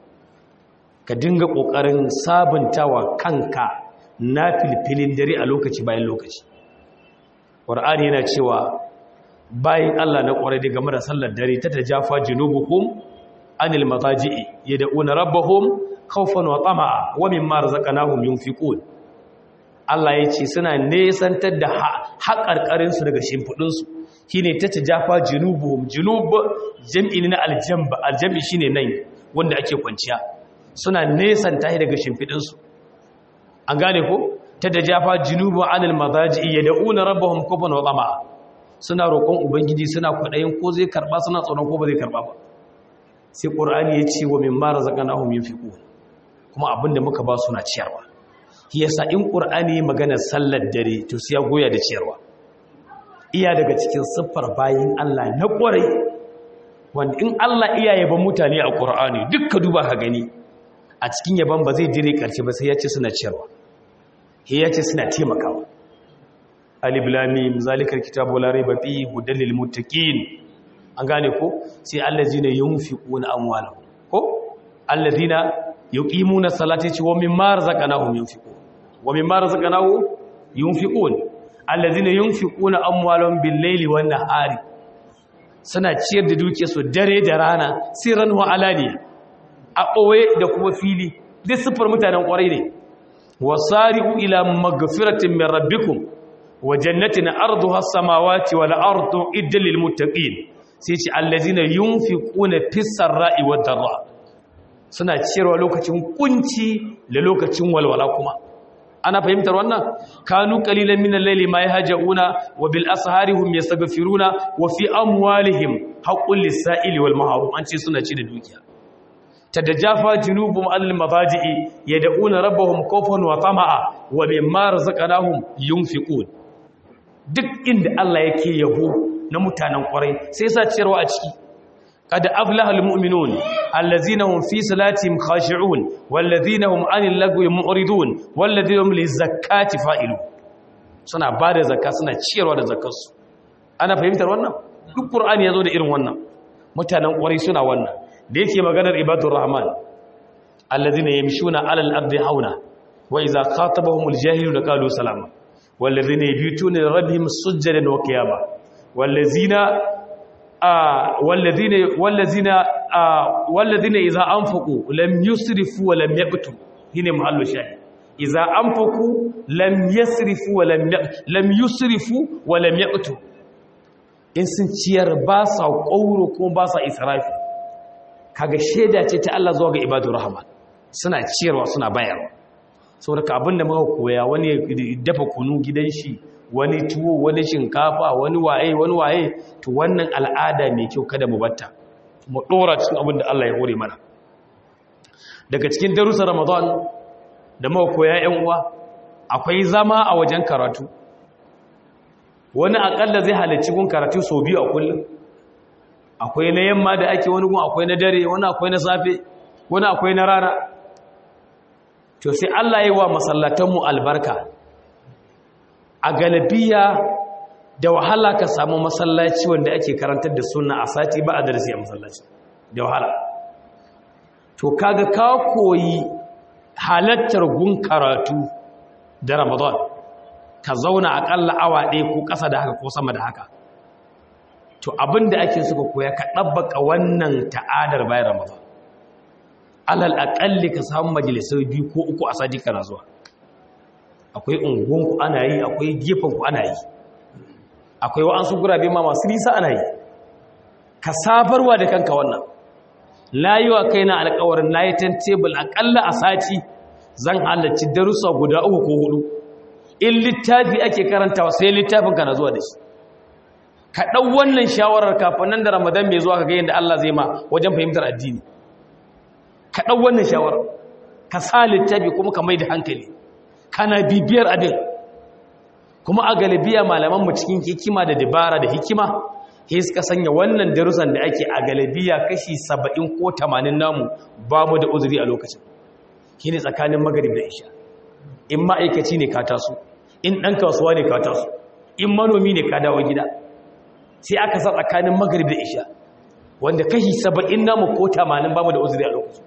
ka dinga kokarin sabuntawa kanka na filfilin dare a lokaci bayan lokaci qur'ani yana cewa bayan Allah na kware da game da sallar dare ta tajafa junubuhum anil mataji'i yad'una rabbahum khawfan wa tama'a wa mimma razaqnahum yunfiqun Allah ya ce suna nesantar da haƙarƙarin su daga shimfudin su shine ta tajafa junubuhum junub jam'i na aljamba aljambi shine nan wanda ake kwanciya suna nesanta shi daga shimfidin su an gane ko ta tajafa junubu anil madaji yad'una rabbahum khawfan wa tama'a suna roƙon ubangiji suna kwadayin ko zai karba suna tsoron ko ba zai karba ba sai qur'ani ya ce wa mimma razaqnahum yunfiqun kuma abinda muka ba suna ciyarwa yasa in qur'ani magana sallar dare to sai ya goya da ciyarwa iya daga cikin siffar bayin Allah na ƙwarai wanda in Allah iya yaban mutane a ƙur'ani dukka duba ka gani a cikin yaban ba zai dire ƙarshe ba sai ya ce suna ciyarwa ya ce suna taimakawa alif lam mim zalikal kitabu la rayba fihi hudal lil muttaqin an gane ko sai allazina yunfiquna amwalahum ko allazina yuqimuna salata wa mimma razaqnahum yunfiqun wa mimma razaqnahum yunfiqun allazina yunfiquna amwalahum bil-laili wan-nahari suna ciyar da dukiyarsu dare da rana sirran wa alaniya a ɓoye da kuma fili duk siffar mutanen ƙwarai ne wasari'u ila magfiratin min rabbikum wa jannatin arduha as-samawati wal ardu iddal lil muttaqin sai ce allazina yunfiquna fis-sarra'i wad-dharra suna ciyarwa lokacin kunci da lokacin walwala kuma ana fahimtar wannan kanu qalilan min al-layli ma yahjauna wa bil ashari hum yastaghfiruna wa fi amwalihim haqqul lis-sa'ili wal mahrum an ce suna ci da dukiya tadajafa junubum anil mabaji'i yad'una rabbahum khawfan wa tama'a wa mimma razaqnahum yunfiqun duk inda Allah yake yabo na mutanen kwarai sai sa ciyarwa a ciki qad aflaha almu'minun allazina hum fi salatihim khashi'un wallazina hum 'anil lagwi mu'ridun wallazina hum lizakati fa'ilun suna bada zakka suna ciyarwa da zakkarsu ana fahimtar wannan duk qur'ani yazo da irin wannan mutanen kwarai suna wannan da yake maganar ibadur rahman allazina yamshuna 'alal ardi hauna wa idza khatabahumul jahiluna qalu salama والذين يبيتون لربهم سجدا وقياما والذين آه والذين والذين آه والذين اذا انفقوا لم يسرفوا ولم يقتروا هنا محل الشاهد اذا انفقوا لم يسرفوا ولم لم يسرفوا ولم يقتروا in sun ciyar ba sa ƙauro ko ba sa israfi kaga shaida ce ta Allah zuwa ga ibadur rahman suna ciyarwa suna bayarwa saboda abin da muka koya wani dafa kunu gidan shi wani tuwo wani shinkafa wani waye wani waye to wannan al'ada mai kyau kada mu batta mu dora cikin abin da Allah ya hore mana daga cikin darussan Ramadan da muka koya ƴan uwa akwai zama a wajen karatu wani akalla zai halarci gun karatu sau biyu a kullum akwai na yamma da ake wani gun akwai na dare wani akwai na safe wani akwai na rana to sai Allah yi wa masallatanmu albarka a galabiya da wahala ka samu masallaci wanda ake karantar da sunna a sati ba a darasi a masallaci da wahala to kaga ka koyi halattar gun karatu da ramadan ka zauna akalla awa ɗaya ko ƙasa da haka ko sama da haka to abinda ake suka koya ka ɗabbaka wannan ta'adar bayan ramadan alal aƙalli ka samu majalisar biyu ko uku a sadi kana zuwa akwai unguwanku ana yi akwai gefenku ana yi akwai wa'ansu gurabe ma masu nisa ana yi ka sabarwa da kanka wannan layuwa kai na alƙawarin layitan tebul aƙalla a sati zan halarci darussa guda uku ko hudu in littafi ake karantawa sai littafin ka na zuwa da shi ka ɗau wannan shawarar kafin nan da ramadan mai zuwa ka ga yadda allah zai ma wajen fahimtar addini ka ɗau wannan shawarar ka sa littafi kuma ka mai da hankali kana bibiyar abin kuma a galibiya malamanmu cikin hikima da dabara da hikima he suka sanya wannan darussan da ake a galibiya kashi saba'in ko tamanin namu ba mu da uzuri a lokacin shi ne tsakanin magarib da isha in ma'aikaci ne ka taso in ɗan kasuwa ne ka taso in manomi ne ka dawo gida sai aka sa tsakanin magarib da isha wanda kashi saba'in namu ko tamanin ba mu da uzuri a lokacin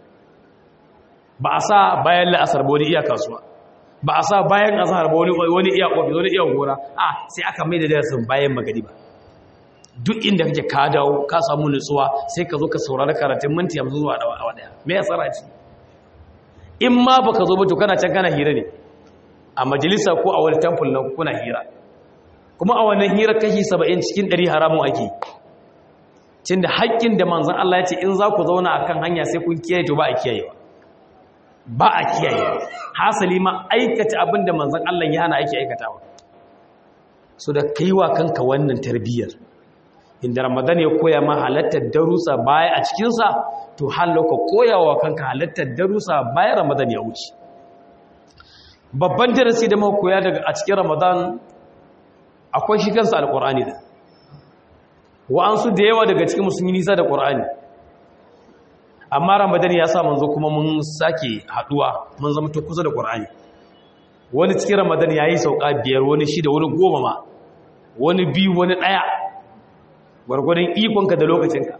ba a sa bayan la'asar ba wani iya kasuwa ba a sa bayan azhar ba wani iya ofis wani iya gora a sai aka mai da darasin bayan magari ba duk inda kake ka dawo ka samu nutsuwa sai ka zo ka saurari karatun minti hamsin zuwa awa daya me ya tsara ci in ma baka zo ba to kana can kana hira ne a majalisa ko a wani temple na kuna hira kuma a wannan hira kashi saba'in cikin ɗari haramun ake cin da haƙƙin da manzan Allah ya ce in za ku zauna a kan hanya sai kun kiyaye to ba a kiyayewa ba a kiyaye hasali ma aikata abin da manzan Allah ya hana ake aikatawa so da kaiwa kanka wannan tarbiyyar inda ramadan ya koya ma halattar darussa baya a cikinsa to halauka koyawa kanka halattar darussa bayan ramadan ya wuce babban darasi da muka koya daga a cikin ramadan akwai shi kansa alkur'ani da wa'ansu da yawa daga cikin musulmi nisa da ƙur'ani amma ramadan ya sa manzo kuma mun sake haduwa mun zama ta kusa da ƙur'ani wani cikin ramadan ya yi sauka biyar wani shida wani goma ma wani biyu wani ɗaya gwargwadon ikonka da lokacinka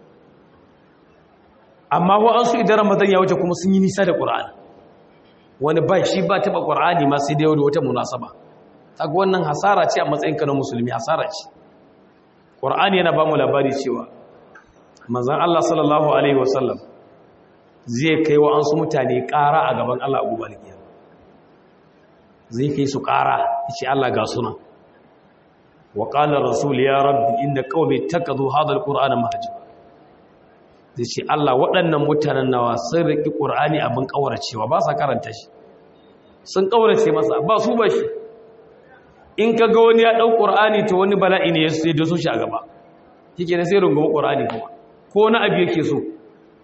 amma wa'ansu idan ramadan ya wuce kuma sun yi nisa da ƙur'ani wani ba shi ba taɓa ƙur'ani ma sai da yau da wata munasaba kaga wannan hasara ce a matsayinka na musulmi hasara ce ƙur'ani yana ba mu labari cewa manzan Allah sallallahu Alaihi wasallam zai kai wa an su mutane ƙara a gaban Allah abu balikiya zai kai su ƙara ce Allah ga suna wa ƙalar rasul ya rabbi inda ƙaume taka zo hadar ƙur'anin mahajji zai ce Allah waɗannan mutanen nawa sun riƙi ƙur'ani abin ƙauracewa ba sa karanta shi sun ƙaurace masa ba su ba shi in ka ga wani ya ɗau ƙur'ani to wani bala'i ne ya sai da su shi a gaba kike na sai rungumi ƙur'ani kuma ko na abu yake so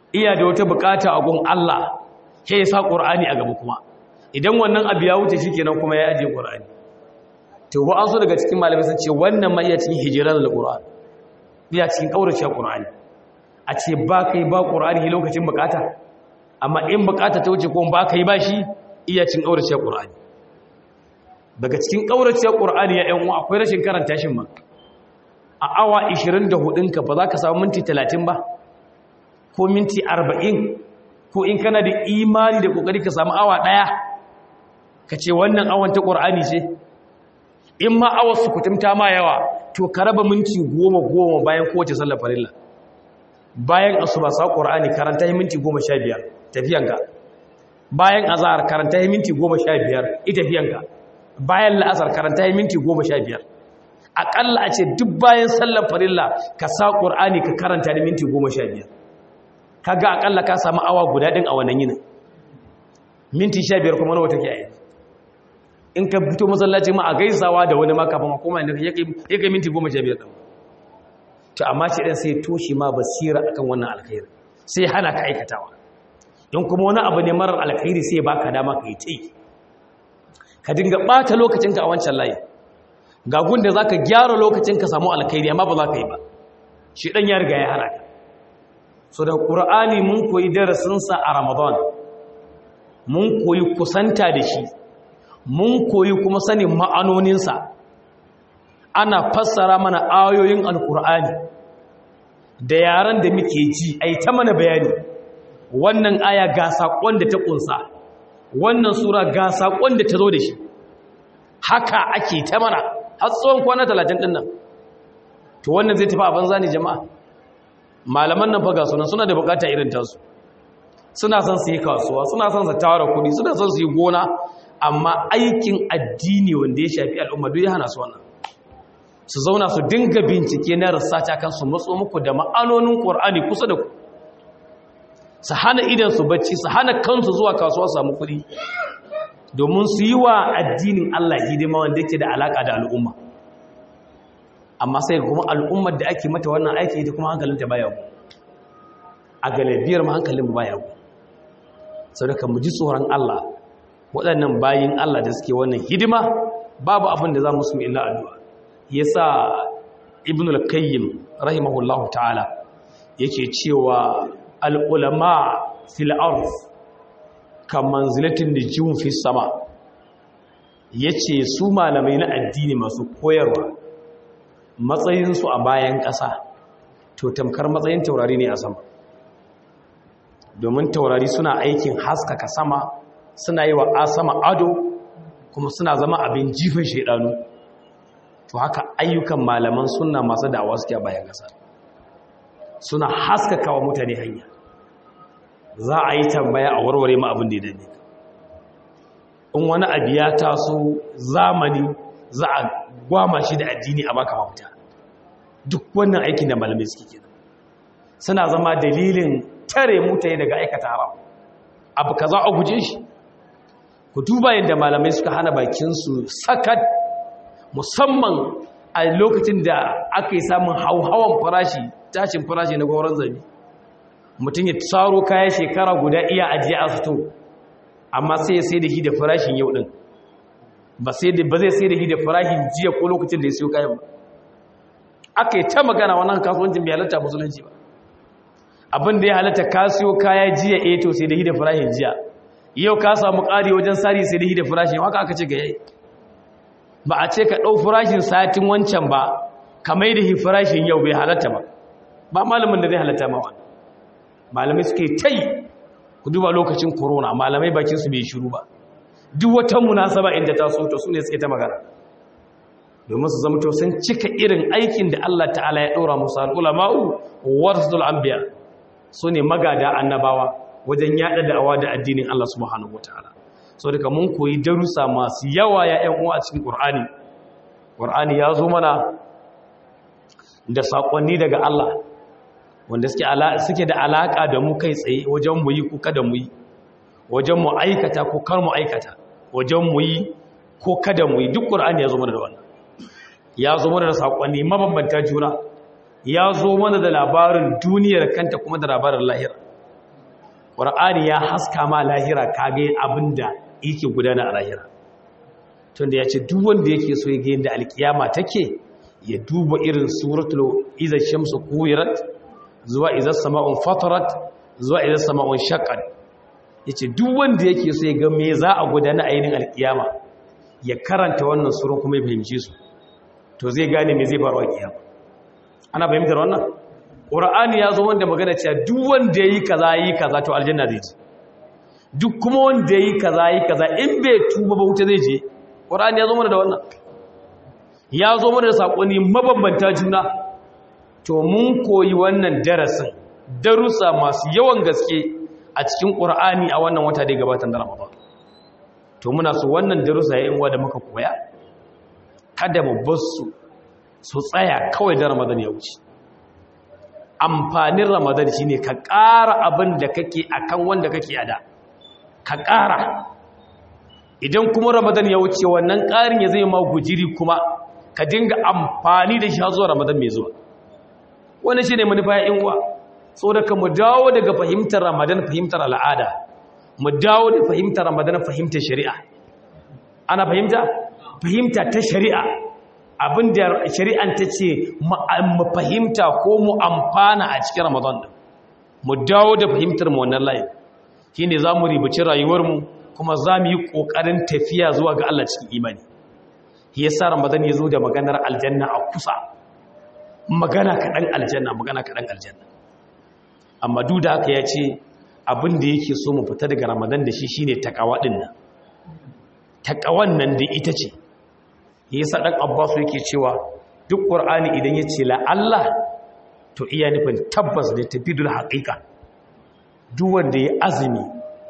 iya da wata bukata a gun Allah sai ya sa Qur'ani a gaba kuma idan wannan abu ya wuce shikenan kuma ya aje Qur'ani to ba an so daga cikin malamai sun ce wannan ma iya cikin hijiran al-Qur'an iya cikin kaurace Qur'ani a ce ba kai ba Qur'ani lokacin bukata amma in bukata ta wuce ko ba kai ba shi iya cikin kaurace Qur'ani daga cikin kaurace Qur'ani ya ƴan uwa akwai rashin karanta shin ma a awa 24 ka ba za ka samu minti 30 ba ko minti 40 ko in kana da imani da kokari ka samu awa daya ka ce wannan awan ta Qur'ani ce in ma awar su kutumta ma yawa to ka raba minti goma goma bayan kowace sallar farilla bayan asuba sa qur'ani karanta yi minti goma sha biyar tafiyanka bayan azhar karanta yi minti goma sha biyar ita tafiyanka bayan la'asar karanta yi minti goma sha biyar aƙalla a ce duk bayan sallar farilla ka sa qur'ani ka karanta da minti goma sha biyar kaga aƙalla ka samu awa guda ɗin a wannan yinin minti sha biyar kuma nawa take a yanzu in ka fito masallaci ma a gaisawa da wani maka fama koma ne ya kai minti goma sha biyar ɗan to amma ce ɗan sai toshe ma basira akan wannan alkhairi sai hana ka aikatawa don kuma wani abu ne marar alkhairi sai ba ka dama ka yi ta yi ka dinga ɓata lokacinka a wancan layi ga gunda za ka gyara lokacin ka samu alkhairi amma ba za ka yi ba shi ɗan ya riga ya hana ka so da ƙur'ani mun koyi darasinsa a ramadan mun koyi kusanta da shi mun koyi kuma sanin ma'anoninsa ana fassara mana ayoyin alkur'ani da yaran da muke ji ai ta mana bayani wannan aya ga saƙon da ta ƙunsa wannan sura ga saƙon da ta zo da shi haka ake ta mana har tsawon kwana talatin ɗin nan to wannan zai tafi a banza ne jama'a malaman nan faga suna suna da bukata irin tasu suna son su yi kasuwa suna son su tara kuɗi suna son su yi gona amma aikin addini wanda ya shafi al'umma duk ya hana su wannan su zauna su dinga bincike na rasata kan su matso muku da ma'anonin ƙwar'ani kusa da ku su hana idan su bacci su hana kansu zuwa kasuwa su samu kuɗi domin su yi wa addinin Allah hidima wanda yake da alaƙa da al'umma amma sai kuma al'ummar da ake mata wannan aiki ita kuma hankalinta baya ku a galibiyar ma hankalin baya ku sau da kan mu ji tsoron Allah waɗannan bayin Allah da suke wannan hidima babu abin da za mu sumi illa addu'a ya sa ibn al-kayyim rahimahullahu ta'ala yake cewa al'ulama fil arz kan manzilatin da jiwon fi sama ya ce su malamai na addini masu koyarwa matsayinsu a bayan ƙasa to tamkar matsayin taurari ne a sama domin taurari suna aikin haskaka sama suna yi wa sama ado kuma suna zama abin jifin shaidanu to haka ayyukan malaman suna masu da'awa suke a bayan ƙasa suna haskaka wa mutane hanya za a yi tambaya a warware ma abin da ya dane in wani abu ya taso zamani za a gwama shi da addini a baka mafita duk wannan aikin da malamai suke kenan suna zama dalilin tare mutane daga aikata haram abu ka za a guje shi ku duba yadda malamai suka hana bakinsu sakat musamman a lokacin da aka yi samun hauhawan farashi tashin farashi na gwauron zabi mutum ya tsaro kayan shekara guda iya ajiye a fito amma sai ya sai da shi da farashin yau din ba zai sai da shi da farashin jiya ko lokacin da ya siyo kayan ba aka yi ta magana wannan kasuwancin bai halatta musulunci ba abin da ya halatta ka siyo kaya jiya eh to sai da shi da farashin jiya yau ka samu ƙari wajen sari sai da shi da farashin haka aka ce ga yayi ba a ce ka ɗau farashin satin wancan ba ka mai da shi farashin yau bai halatta ba ba malamin da zai halatta ma wani malamai suke ta yi ku duba lokacin corona malamai bakinsu bai shiru ba duk wata munasaba inda ta so to su ne suke ta magana domin su zama to sun cika irin aikin da Allah ta'ala ya ɗora musu al'ulama'u warasul anbiya su ne magada annabawa wajen yaɗa da'awa da addinin Allah subhanahu wataala so daga mun koyi darussa masu yawa ya ƴan uwa a cikin Qur'ani Qur'ani ya zo mana da sakonni daga Allah wanda suke da alaka da mu kai tsaye wajen mu yi ko kada mu yi wajen mu aikata ko kar mu aikata wajen mu yi ko kada mu yi duk Qur'ani ya zo mana da wannan ya zo mana da sakonni mabambanta juna ya zo mana da labarin duniyar kanta kuma da labarin lahira ƙur'ani ya haska ma lahira kage abinda yake gudana a lahira tunda ya ce duk wanda yake so ya ga yadda alkiyama take ya duba irin suratul iza shamsu kuwirat zuwa iza sama'un fatarat zuwa iza sama'un shaqqat yace duk wanda yake so ya ga me za a gudana a yinin alkiyama ya karanta wannan surun kuma ya fahimce su to zai gane me zai faru a kiyama ana fahimtar wannan qur'ani ya zo wanda magana cewa duk wanda yayi kaza yi kaza to aljanna zai je duk kuma wanda yayi kaza yi kaza in bai tuba ba wuta zai je qur'ani ya zo mana da wannan ya zo mana da sakonni mabambanta juna to mun koyi wannan darasin darussa masu yawan gaske a cikin qur'ani a wannan wata da gabatar da ramadan to muna so wannan darussa yayin wa da muka koya kada mu bar su su tsaya kawai da ramadan ya wuce amfanin ramadan shine ka ƙara abin da kake akan wanda kake ada ka ƙara idan kuma ramadan ya wuce wannan ƙarin ya zai ma gujiri kuma ka dinga amfani da shi zuwa ramadan mai zuwa wannan shine manufa ya inwa saboda ka mu dawo daga fahimtar ramadan fahimtar al'ada mu dawo da fahimtar ramadan fahimtar shari'a ana fahimta fahimta ta shari'a abinda shari'an ta ce mu fahimta ko mu amfana a cikin ramadan din mu dawo da fahimtar mu wannan layin shine zamu ribaci rayuwar mu kuma zamu yi kokarin tafiya zuwa ga Allah cikin imani shi yasa ramadan ya zo da maganar aljanna a kusa magana kaɗan aljanna magana kaɗan aljanna amma duk da haka ya ce abin da yake so mu fita daga ramadan da shi shine takawa din nan takawan nan da ita ce yasa dan abbas yake cewa duk qur'ani idan ya ce la Allah to iya nufin tabbas da tafidul haqiqa duk wanda ya azumi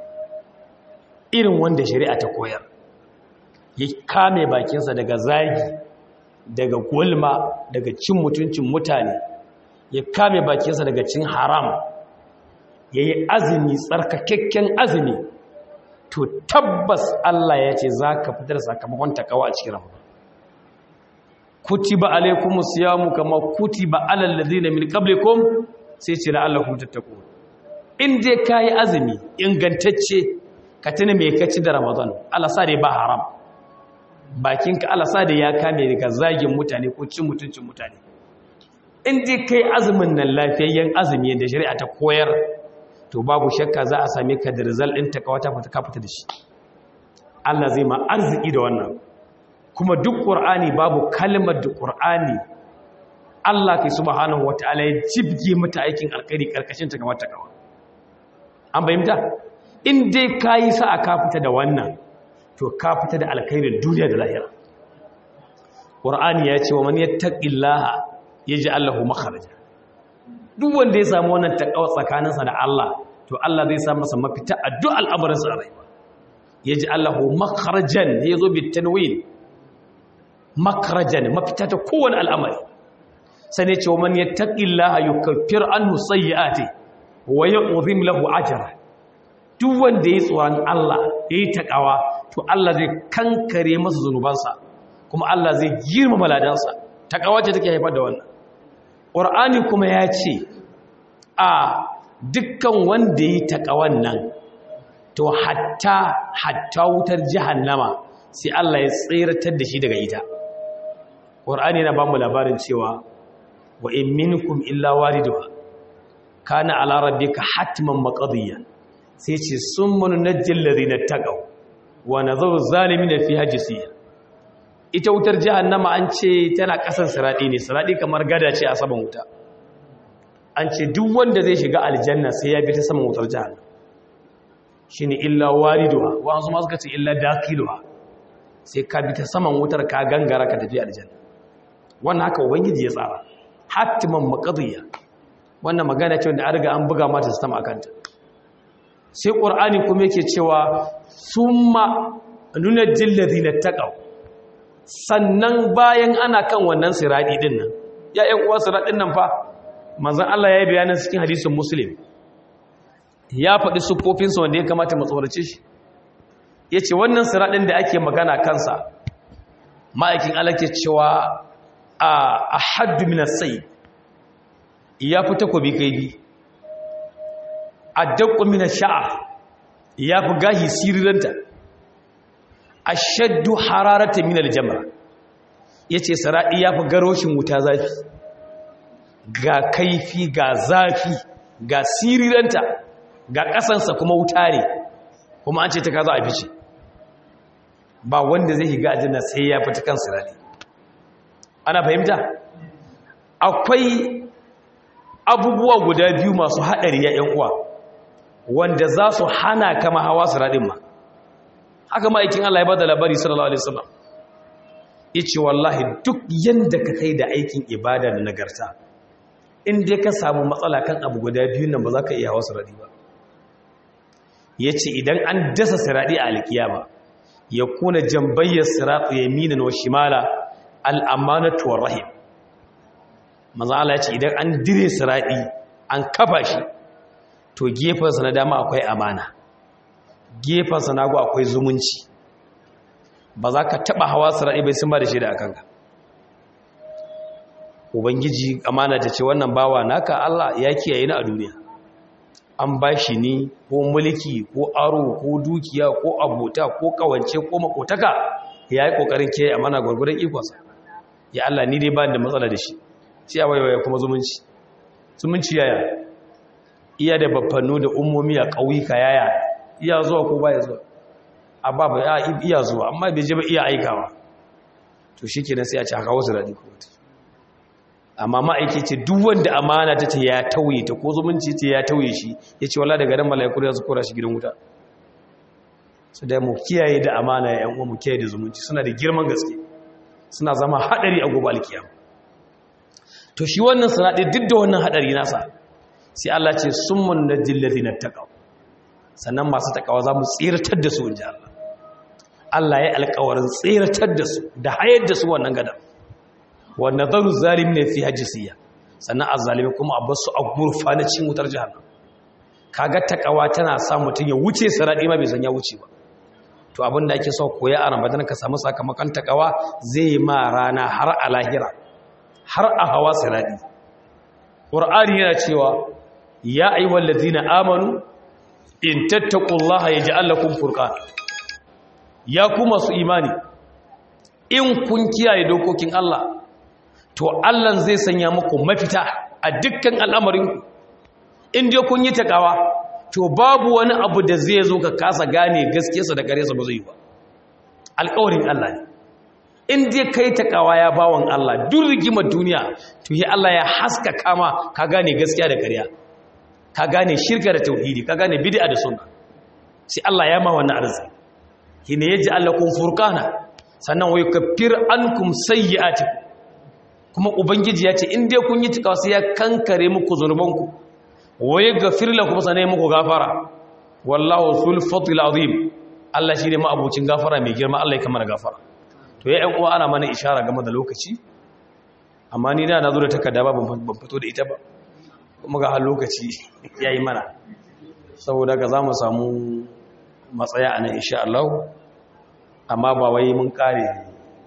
irin wanda shari'a ta koyar ya kame bakinsa daga zagi daga gulma daga cin mutuncin mutane ya kame bakinsa daga cin haram ya yi azumi tsarkakakken azumi to tabbas Allah ya ce za ka fitar sakamakon takawa a cikin ramadan kutiba alaikumus siyamu kama kutiba alal ladina min qablikum sai ce la'allakum tattaqun in dai kai azumi ingantacce ka tuna me kaci da ramadan Allah sa dai ba haram bakinka Allah sa dai ya kame daga zagin mutane ko cin mutuncin mutane in dai kai azumin nan lafiyayyen azumi da shari'a ta koyar to babu shakka za a same ka da result din ta kawata fata ka fita da shi Allah zai ma arziki da wannan kuma duk qur'ani babu kalmar da qur'ani Allah kai subhanahu wataala ya jibge mata aikin alkhairi karkashin ta kamar ta kawa an bayyana in dai kayi sa'a ka fita da wannan to ka fita da alkhairin duniya da lahira qur'ani ya ce wa man yattaqillaha yaj'al lahu makhraja duk wanda ya samu wannan takawa tsakaninsa da Allah to Allah zai sa masa mafita a duk al'amuran sa rayuwa yaj'al lahu makhrajan yazo bi tanwin makhrajan mafita ta kowane al'amari sai ne ce wa man yattaqillaha yukaffir anhu sayyi'ati wa yu'zim lahu ajra duk wanda ya tsoron Allah yayi takawa to Allah zai kankare masa zunubansa kuma Allah zai girmama ladansa takawa ce take haifar da wannan Qur'ani kuma ya ce a dukkan wanda yi takawan nan to hatta hatta wutar jahannama sai Allah ya tsiratar da shi daga ita Qur'ani yana ba mu labarin cewa wa in minkum illa wariduha kana ala rabbika hatman maqdiya sai ce summa nunajjil ladina taqaw wa nazaru zalimin fi hajisiya ita wutar jahannama an ce tana kasan siradi ne siradi kamar gada ce a saman wuta an ce duk wanda zai shiga aljanna sai ya bi ta saman wutar jahannama shine illa wariduha wa an zuma suka ce illa dakiluha sai ka bi ta saman wutar ka gangara ka tafi aljanna wannan haka ubangiji ya tsara hatiman maqdiya wannan magana ce wanda an riga an buga mata sistem akanta sai qur'ani kuma yake cewa summa nunajjil ladina taqaw sannan bayan ana kan wannan siradi din nan ya ƴan uwa siradin nan fa manzon Allah ya yi bayanin cikin hadisin muslim ya faɗi siffofinsa wanda ya kamata mu tsorace shi yace wannan siradin da ake magana kansa ma'aikin Allah ke cewa a ahaddu min as-sayd ya fi takobi kai bi addaqqu min ash-sha'r yafi gahi siriranta ashaddu hararatan min al-jamra yace saradi yafi garoshin wuta zafi ga kaifi ga zafi ga siriranta ga kasansa kuma wuta ne kuma an ce ta kaza a fice ba wanda zai higa aljanna sai ya fita kan sirari ana fahimta akwai abubuwa guda biyu masu haɗari ya ‘yan uwa wanda za su hana kama hawa sirarin ma haka ma'aikin Allah ya ba da labari sallallahu alaihi wasallam yace wallahi duk yanda ka kai da aikin ibada da nagarta in dai ka samu matsala kan abu guda biyu nan ba za ka iya hawa sirari ba yace idan an dasa sirari a alkiyama ya kuna jambayyar siratu yaminan wa shimala al'amanatu war rahim manzo Allah ya ce idan an dire siradi an kafa shi to gefensa na dama akwai amana gefensa na go akwai zumunci ba za ka taba hawa siradi bai sun ba da shi da akanka ubangiji amana ta ce wannan bawa naka Allah ya kiyaye ni a duniya an ba shi ni ko mulki ko aro ko dukiya ko abota ko kawance ko makotaka ya yi kokarin kiyaye amana gwargwadon ikonsa ya Allah ni dai ba da matsala da shi sai a waiwaya kuma zumunci zumunci yaya iya da babbannu da ummomi a ƙauyuka yaya iya zuwa ko baya zuwa a ba ba iya zuwa amma bai je ba iya aikawa to shi kenan sai a ci haka wasu daɗi ko wata amma ma'aiki ce duk wanda amana ta ce ya tauye ta ko zumunci ce ya tauye shi ya ce wala daga nan mala'iku ya su kora shi gidan wuta su da mu kiyaye da amana ya yan uwa mu kiyaye da zumunci suna da girman gaske suna zama haɗari a gobe alkiyama to shi wannan sanadi duk da wannan hadari nasa sai Allah ce summun najil ladina taqaw sannan masu takawa za mu tsiratar da su inji Allah Allah ya alƙawarin tsiratar da su da hayar da su wannan gadan wa nadaru zalimin fi hajisiya sannan azzalimi kuma a basu a gurfana cin wutar jahannam kaga takawa tana sa mutun ya wuce saradi ma bai san ya wuce ba to abin da ake so koya a Ramadan ka samu sakamakon takawa zai ma rana har a lahira har a hawa siradi ƙur'ani yana cewa ya ayyuhal ladina amanu in tattaqullaha yaj'al lakum furqan ya ku masu imani in kun kiyaye dokokin Allah to Allah zai sanya muku mafita a dukkan al'amarin in dai kun yi takawa to babu wani abu da zai zo ka kasa gane gaskiyarsa da karesa ba zai yi ba alƙawarin Allah ne in dai kai takawa ya bawan Allah duk rigimar duniya to yi Allah ya haska kama ka gane gaskiya da ƙarya ka gane shirka da tauhidi ka gane bid'a da sunna sai Allah ya ma wannan arziki hine yaji Allah kun furqana sannan wai kafir ankum sayyi'atikum kuma ubangiji ya ce in dai kun yi takawa sai ya kankare muku zunubanku wai gafir lakum sanai muku gafara wallahu sul fadl azim Allah shine ma abucin gafara mai girma Allah ya kamar gafara to ya uwa ana mana ishara game da lokaci amma ni da na zo da takarda ba ban fito da ita ba kuma ga har lokaci ya yi mana saboda ga za mu samu matsaya a nan insha Allah amma ba wai mun kare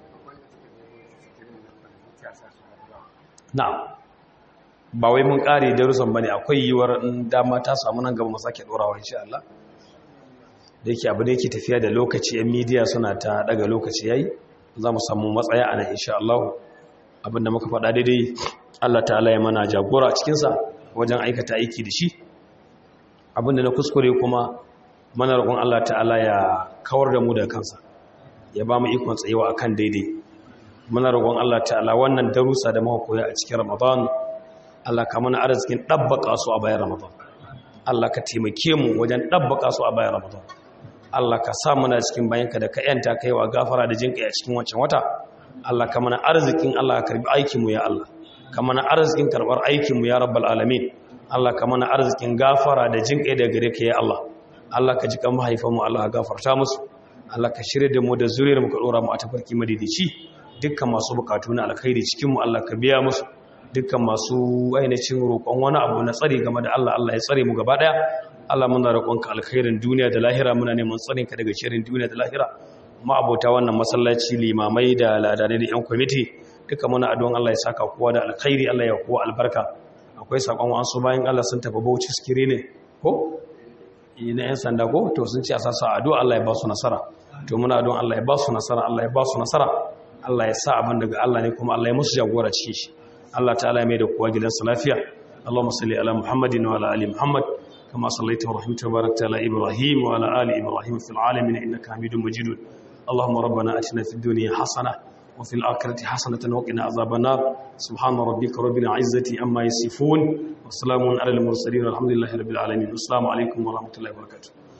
na ba wai mun kare darussan bane akwai yiwuwar dama ta samu nan gaba mu sake dorawa insha Allah da yake abu da yake tafiya da lokaci yan midiya suna ta daga lokaci yayi za mu samu matsaya a nan insha Allah abinda muka faɗa daidai Allah ta'ala ya mana jagora a cikinsa wajen aikata aiki da shi abinda na kuskure kuma mana roƙon Allah ta'ala ya kawar da mu da kansa ya ba mu ikon tsayewa akan daidai muna roƙon Allah ta'ala wannan darussa da muka koya a cikin Ramadan Allah ka mana arzikin dabbaka su a bayan Ramadan Allah ka taimake mu wajen dabbaka su a bayan Ramadan Allah ka sa muna cikin bayanka da ka yanta kaiwa gafara da jinka a cikin wancan wata Allah ka mana arzikin Allah ka karbi aikin mu ya Allah ka mana arzikin karbar aikin mu ya rabbal alamin Allah ka mana arzikin gafara da jinka da gare ka ya Allah Allah ka ji kan mahaifan mu Allah ka gafarta musu Allah ka shirye da mu da zuriyar mu ka dora mu a tafarki madidici dukkan masu bukatu na alkhairi cikin mu Allah ka biya musu dukkan masu ainihin roƙon wani abu na tsari game da Allah Allah ya tsare mu gaba daya Allah muna roƙonka alkhairin duniya da lahira muna neman tsarin ka daga shirin duniya da lahira ma abota wannan masallaci limamai da ladanai da yan kwamiti duka muna addu'an Allah ya saka kowa da alkhairi Allah ya kowa albarka akwai sakon wasu bayan Allah sun tafi Bauchi sikiri ne ko na 'yan sanda ko to sun ce a sasa addu'a Allah ya ba su nasara to muna don Allah ya ba su nasara Allah ya ba su nasara Allah ya sa abin daga Allah ne kuma Allah ya musu jagora cikin shi Allah ta'ala ya mai da kowa gidansa lafiya Allahumma salli ala Muhammadin wa ala ali Muhammad kama sallaita wa rahimta wa barakta ala Ibrahim wa ala ali Ibrahim fil alamin innaka Hamidum Majid Allahumma rabbana atina fid dunya hasanah wa fil akhirati hasanatan wa qina adhaban nar subhana rabbika rabbil izzati amma yasifun wa salamun ala al mursalin walhamdulillahi rabbil alamin assalamu alaikum wa rahmatullahi wa barakatuh